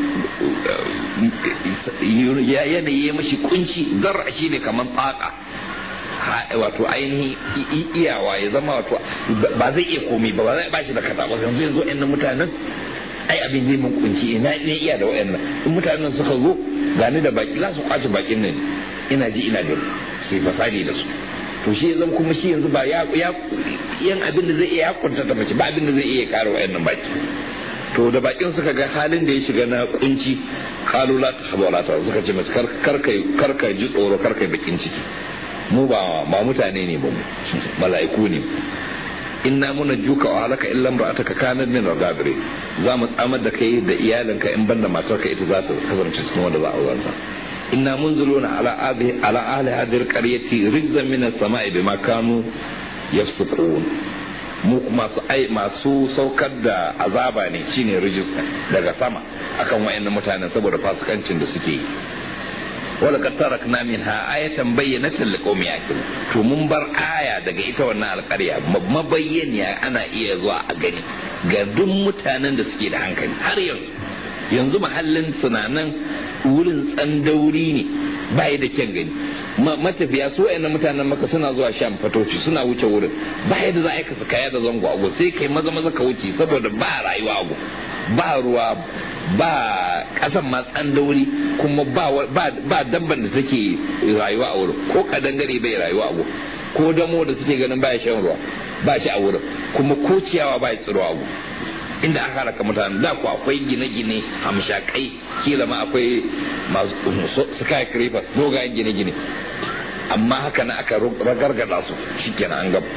yanayi ya mashi kunci zar'a shine kamar tsaka wato ainihin iyawa ya zama wato ba zai iya komai ba ba zai bashi da kata ba yanzu yanzu yan mutanen ai abin zai mun kunci ina ne iya da wayannan in mutanen suka zo gani da baki za su kwace bakin nan ina ji ina gani sai fasali da su to shi zan kuma shi yanzu ba ya yan abin da zai iya kunta ta mace ba abin da zai iya kare wayannan baki to da bakin suka ga halin da ya shiga na kunci kalu la ta haba ta suka ce masa karkai karkai ji tsoro karkai bakin ciki mu ba ba mutane ne ba mu mala'iku ne inna muna juka wa halaka illa imra'ataka kanat min al-ghabirin za mu tsamar da kai da iyalinka in banda matarka ita za ta kasance cikin wanda za a zanta inna munziluna ala hadhihi ala ahli hadhihi al-qaryati rizqan min as-sama'i bima kanu yafsukun mu masu ai masu saukar da azaba ne shine rijista daga sama akan wayannan mutanen saboda fasikancin da suke yi wala kad tarakna minha ayatan bayyinatan liqaumin yaqilun to mun bar aya daga ita wannan alƙarya mabayyaniya ana iya zuwa a gani ga duk mutanen da suke da hankali har yanzu yanzu mahallin sunanan wurin tsandauri ne bai da kyan gani matafiya su wayannan mutanen maka suna zuwa sham fatoci suna wuce wurin ba yadda za a yi kaya da zango ago sai kai maza maza ka wuce saboda ba rayuwa ago ba ruwa ba kasan ma tsandauri kuma ba dabban da take rayuwa a wurin ko kadangare bai rayuwa a wurin ko damo da suke ganin baya shan ruwa ba shi a wurin kuma ko ciyawa ba ya tsiro a wurin inda aka halaka mutane da ku akwai gine-gine hamshakai kila ma akwai masu skyscrapers dogayen gine-gine amma haka na aka ragargada su shikenan an gaba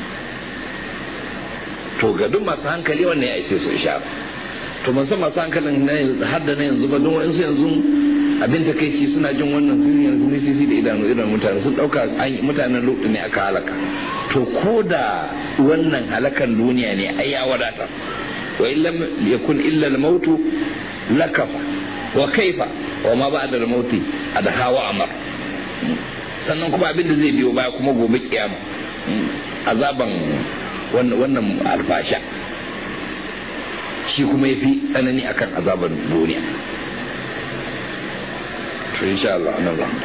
to ga duk masu hankali wannan ya ishe su ishara to ban san masu hankalin har da na yanzu ba don wa'insu yanzu abin takaici suna jin wannan sun yanzu ne sisi da idanu idan mutane sun dauka mutanen lutu ne aka halaka to ko da wannan halakan duniya ne ai ya wadata wa illam yakun illa al-mautu lakafa wa kaifa wa ma ba'da al-mauti adha wa amar sannan kuma abin da zai biyo baya kuma gobe kiyama azaban wannan alfasha shi kuma ya fi tsanani akan azaban duniya to insha Allah nan za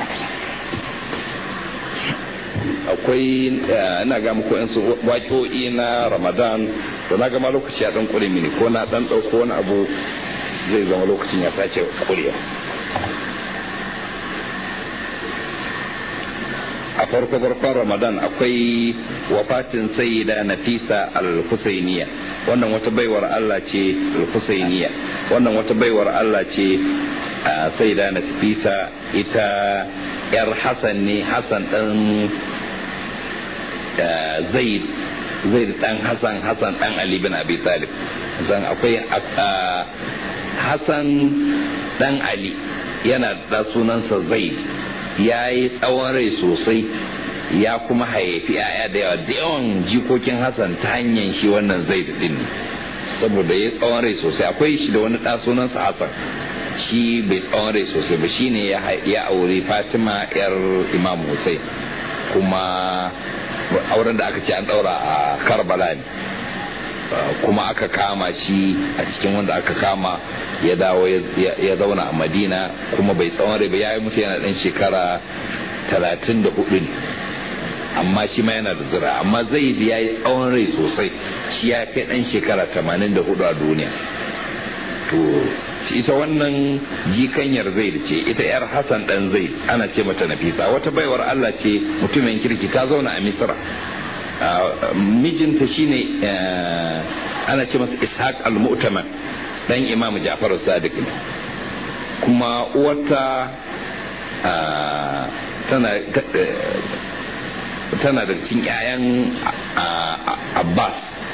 akwai ina ga muku yan su waƙoƙi na Ramadan to na gama lokaci ya dan kure mini ko na dan dauko wani abu zai zama lokacin ya sace kurewa a farko farkon ramadan akwai wafatin sayyida nafisa al-husainiya wannan wata baiwar Allah ce al-husainiya wannan wata baiwar Allah ce sayyida nafisa ita yar Hassan ne Hassan dan Zaid Zaid dan Hassan Hassan dan Ali bin Abi Talib san akwai Hassan dan Ali yana da sunansa Zaid ya yi tsawon rai sosai ya kuma haifi 'ya'ya da yawa da yawan jikokin hassan ta hanyar shi wannan zai din saboda ya tsawon rai sosai akwai shi da wani ɗa sunansa hassan shi bai tsawon rai sosai ba shine ya aure fatima yar imam hussein kuma auren da aka ce an ɗaura a karbala ne kuma aka kama shi a cikin wanda aka kama ya dawo ya zauna a madina kuma bai tsawon rai ba ya yi mutu yana dan shekara talatin da hudu ne amma shi ma yana da zira amma zai ya yi tsawon rai sosai shi ya kai dan shekara tamanin da hudu a duniya to ita wannan jikanyar zai ce ita yar hassan dan zai ana ce mata nafisa wata baiwar allah ce mutumin kirki ta zauna a misra mijinta shine ana ce masa ishaq al-mu'taman dan imam ja'far sadiq ne kuma uwarta tana tana da cikin 'ya'yan abbas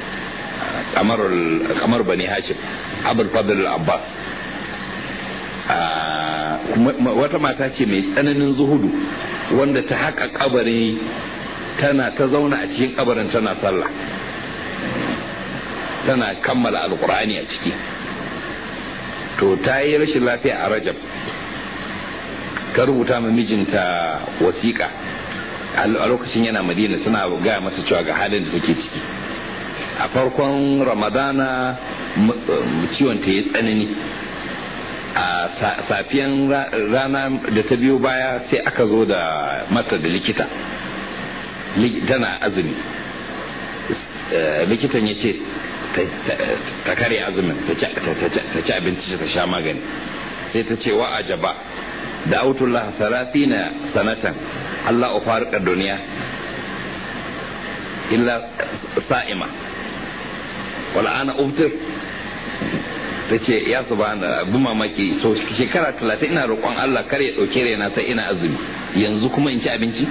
kamar bani hashim abul fadl abbas wata mata ce mai tsananin zuhudu wanda ta haƙa kabari tana ta zauna a cikin kabarin tana sallah tana kammala alkur'ani a ciki to ta yi rashin lafiya a rajab ta rubuta ma mijinta wasiƙa a lokacin yana madina tana gaya masa cewa ga halin da take ciki a farkon ramadana ciwon ta yi tsanani a safiyan rana da ta biyo baya sai aka zo da mata da likita tana azumi likitan ya ce ta kare azumin ta ci abinci ta sha magani sai ta ce wa ajaba da autullah na sanatan Allah ufarika duniya illa sa'ima wala ana uftir ta ce ya su ba da abin mamaki so shekara talatin ina roƙon Allah kar ya ɗauke raina ta ina azumi yanzu kuma in ci abinci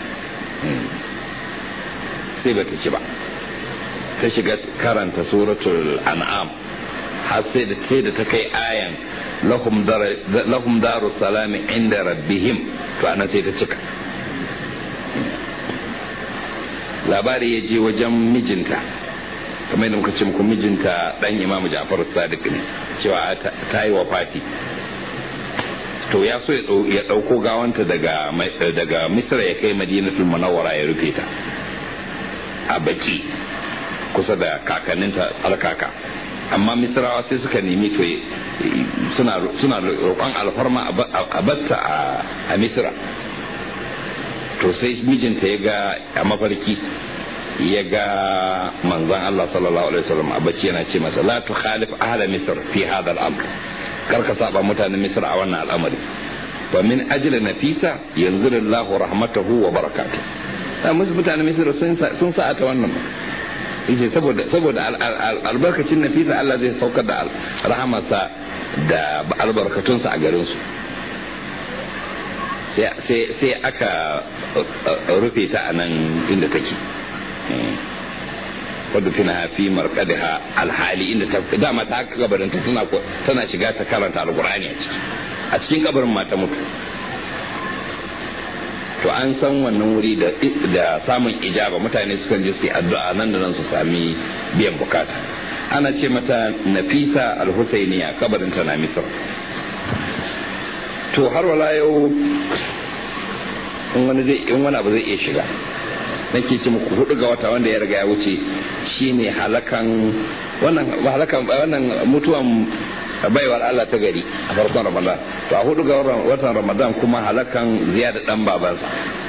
sai ba ta ci ba ta shiga karanta suratul an'am har sai da sai da ta kai ayan lahum daru salami inda rabbihim to anan sai ta cika labari ya je wajen mijinta kamar yadda muka ce muku mijinta dan imamu ja'far sadiq ne cewa ta yi wa fati to ya so ya dauko gawanta daga daga misra ya kai madinatul munawwara ya rufe ta a baki kusa da kakanninta tsarkaka amma misrawa sai suka nemi to suna suna roƙon alfarma a batta a misra to sai mijinta ya ga a mafarki ya ga manzan Allah sallallahu alaihi wasallam a bacci yana ce masa la tu khalif ahla misr fi hadha al-amr kar ka saba mutanen misr a wannan al'amari wa min ajli nafisa yanzuru Allah rahmatahu wa barakatuh da musu mutanen misr sun sun sa ta wannan yace saboda saboda albarkacin nafisa Allah zai saukar da rahamarsa da albarkatunsa a garin su sai aka rufe ta a nan inda take wadda tana fi markadiha alhali inda ta dama ta haka kabarin ta tana tana shiga ta karanta alqur'ani a ciki a cikin kabarin ma ta mutu to an san wannan wuri da da samun ijaba mutane sukan je su yi addu'a nan da nan su sami biyan bukata ana ce mata nafisa al-husainiya kabarin ta na misr to har wala yau in wani zai in wani abu zai iya shiga nake ce muku hudu ga wata wanda ya riga ya wuce shine halakan wannan halakan wannan mutuwan baiwar Allah ta gari a farkon Ramadan to a hudu ga watan Ramadan kuma halakan ziyada dan babansa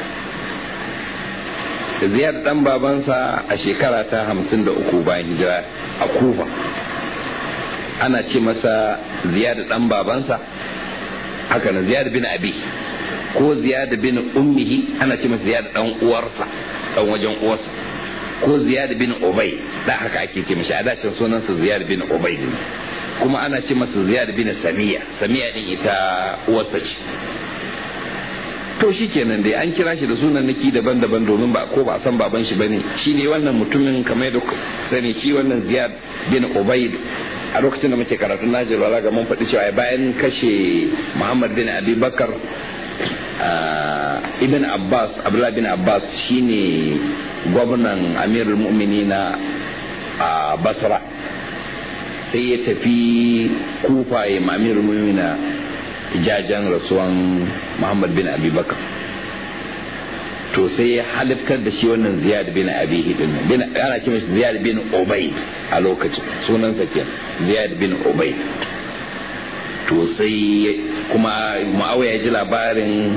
ziyada dan babansa a shekara ta hamsin da uku bayan hijira a Kufa ana ce masa ziyada dan babansa haka na ziyada bin abi ko ziyada bin ummihi ana ce masa ziyada dan uwarsa dan wajen uwarsa ko ziyad bin ubay da haka ake ce mishi a dacin sunansa ziyad bin ubay ne kuma ana ce masa ziyad bin samiya samiya din ita uwarsa ce to shi kenan dai an kira shi da sunan naki daban-daban domin ba ko ba san baban shi bane shi ne wannan mutumin kamar da sani shi wannan ziyad bin ubay a lokacin da muke karatun najir wala ga mun faɗi cewa bayan kashe muhammad bin abi bakar ibn abbas abdullah bin abbas shine gwamnan amirul mu'minina a basra sai ya tafi kufa ya amirul mu'minina jajen rasuwan muhammad bin abubakar to sai ya haliftar da shi wannan ziyad bin abi hidin bin ana ce mashi ziyad bin ubaid a lokacin sunansa ke ziyad bin ubaid to sai kuma ma'awiya ya ji labarin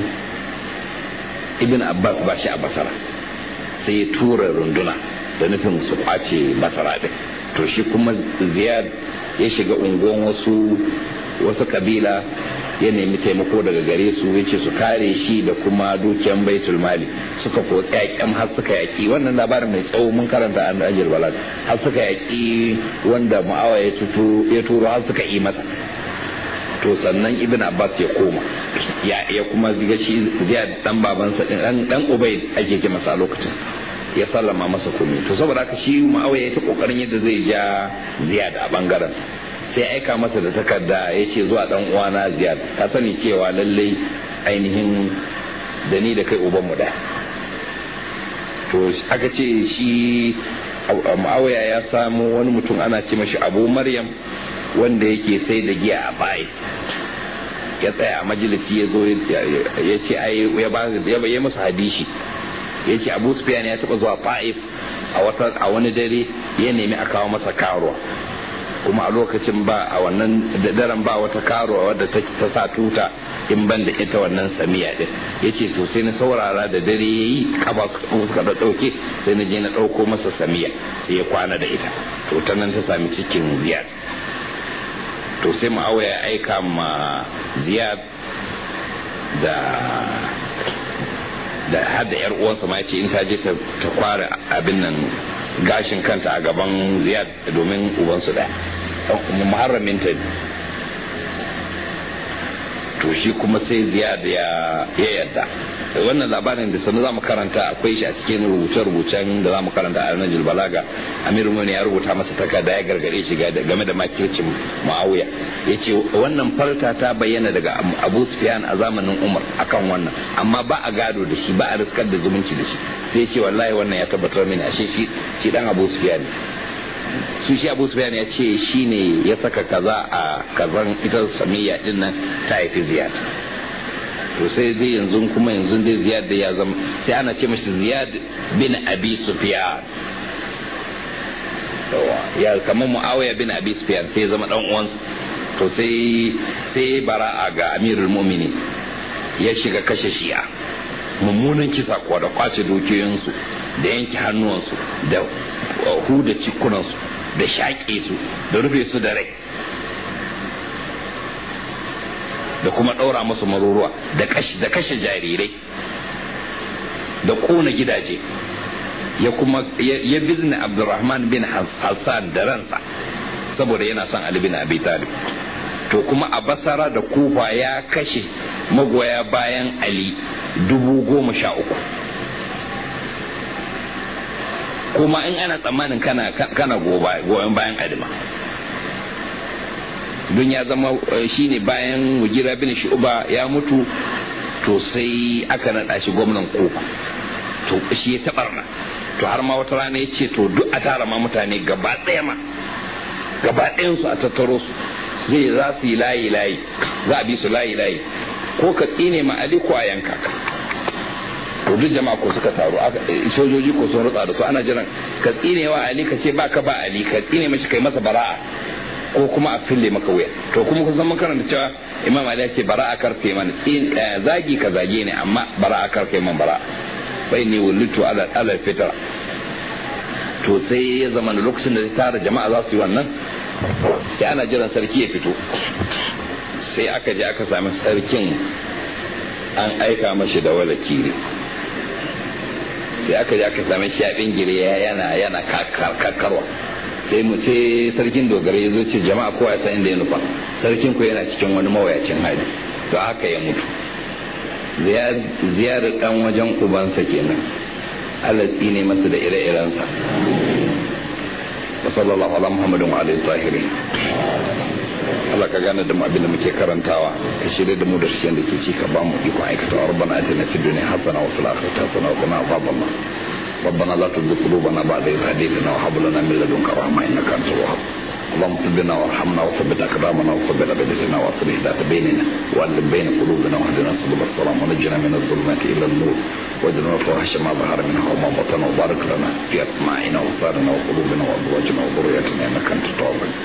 ibn abbas ba shi a basara sai ya tura runduna da nufin su kwace basara din to shi kuma ziyad ya shiga unguwan wasu wasu kabila ya nemi taimako daga gare su ya ce su kare shi da kuma dukiyan baitul mali suka kotsi yaƙin har suka yaƙi wannan labarin mai tsawo mun karanta an ajiyar balad har suka yaƙi wanda ma'awa ya turo har suka yi masa to sannan ibn abbas ya koma ya ya kuma ga shi ziyad dan babansa dan dan ubay ake ce masa lokacin ya sallama masa komai to saboda haka shi ma'awiya ya ta kokarin yadda zai ja ziyad a bangaren sai aika masa da takarda ya ce zuwa dan uwana ziyad ka sani cewa lallai ainihin da ni da kai uban mu da to aka ce shi ma'awiya ya samu wani mutum ana ce mashi abu maryam wanda yake sai da giya a bayi ya tsaya a majalisi ya zo ya ce ya yi masa hadishi ya ce abu sufyan ya taba zuwa fa'if a wani dare ya nemi a kawo masa karuwa kuma a lokacin ba a wannan daren ba wata karuwa wadda ta sa tuta in ban da ita wannan samiya din ya ce sosai na saurara da dare ya yi kaba suka da ɗauke sai na je na ɗauko masa samiya sai ya kwana da ita to ta nan ta sami cikin ziyar to sai ma'awa ya aika ma ziyad da da har da yar uwansa ma ce in ta je ta kwara abin nan gashin kanta a gaban ziyad domin ubansu daya muharramin ta to shi kuma sai ziyad ya yarda wannan labarin da sanu zamu karanta akwai shi a cikin rubuce-rubucen da zamu karanta a Najil Balaga Amiru Mani ya rubuta masa takarda ya gargare shi game da makircin Muawiya yace wannan farta ta bayyana daga Abu Sufyan a zamanin Umar akan wannan amma ba a gado da shi ba a riskar da zumunci da shi sai yace wallahi wannan ya tabbatar mini ashe shi shi dan Abu Sufyan su shi abu sufyan ya ce shi ne ya saka kaza a kazan ita samiya din nan ta haifi ziyad to sai dai yanzu kuma yanzu dai ziyad da ya zama sai ana ce mashi ziyad bin abi sufyan ya kamar muawiya bin abi sufyan sai ya zama dan uwansa to sai sai bara'a ga amirul mu'minin ya shiga kashe shi'a mummunan kisa kuwa da kwace dukiyoyinsu da yanke hannuwansu da huda cikunansu da shaƙe su da rufe su da rai da kuma ɗaura musu maruruwa da kashe jarirai da ƙona gidaje ya kuma ya bizne abdurrahman bin hassan da ransa saboda yana son ali bin abi talib to kuma a basara da kufa ya kashe magoya bayan ali dubu goma sha uku kuma in ana tsammanin kana kana goyon bayan adima don ya zama shine bayan mugira bin shu'ba ya mutu to sai aka naɗa shi gwamnan kofa to shi ya taɓarna to har ma wata rana ya ce to duk a tara ma mutane gaba ɗaya ma gaba ɗayansu a tattaro su zai za su yi layi layi za a bi su layi layi ko ka tsine ma ali ko a yanka ka to duk jama'a ko suka taru sojoji ko sun rutsa da su ana jiran ka tsine wa ali ka ce baka ba ali ka tsine mashi kai masa bara'a ko kuma a fille maka wuya to kuma kun san mun karanta cewa imam ali ya ce bara'a karfe mana zagi ka zage ne amma bara'a karfe man bara'a bai ne wulitu ala ala fitra to sai ya zama da lokacin da tara jama'a za su yi wannan sai ana jiran sarki ya fito sai aka je aka sami sarkin an aika mashi da wala kiri sai aka je aka sami shi a bingire yana yana kakkarwa sai mu sai sarkin dogara ya zo ce jama'a kowa ya san inda ya nufa sarkin ku yana cikin wani mawayacin hali to haka ya mutu ziyarar dan wajen ubansa kenan alatsi ne masa da ire-irensa wa sallallahu ala muhammadin wa alihi tahirin Allah ka gane da mu abin da muke karantawa ka shirya da mu da shi da ke ci ka ba mu iko aikata rabbana atina fid dunya hasana wa fil akhirati hasana wa qina adhaban nar ربنا لا تزغ قلوبنا بعد إذ هديتنا وهب لنا من لدنك رحمة إنك أنت الوهاب اللهم اغفر لنا وارحمنا وثبت أقدامنا وثبت أبدتنا وأصلح ذات بيننا وألف بين قلوبنا واهدنا سبل السلام ونجنا من الظلمات إلى النور واجعلنا الفواحش ما ظهر منها وما بطن وبارك لنا في أسماعنا وأبصارنا وقلوبنا وأزواجنا وذرياتنا إنك أنت التواب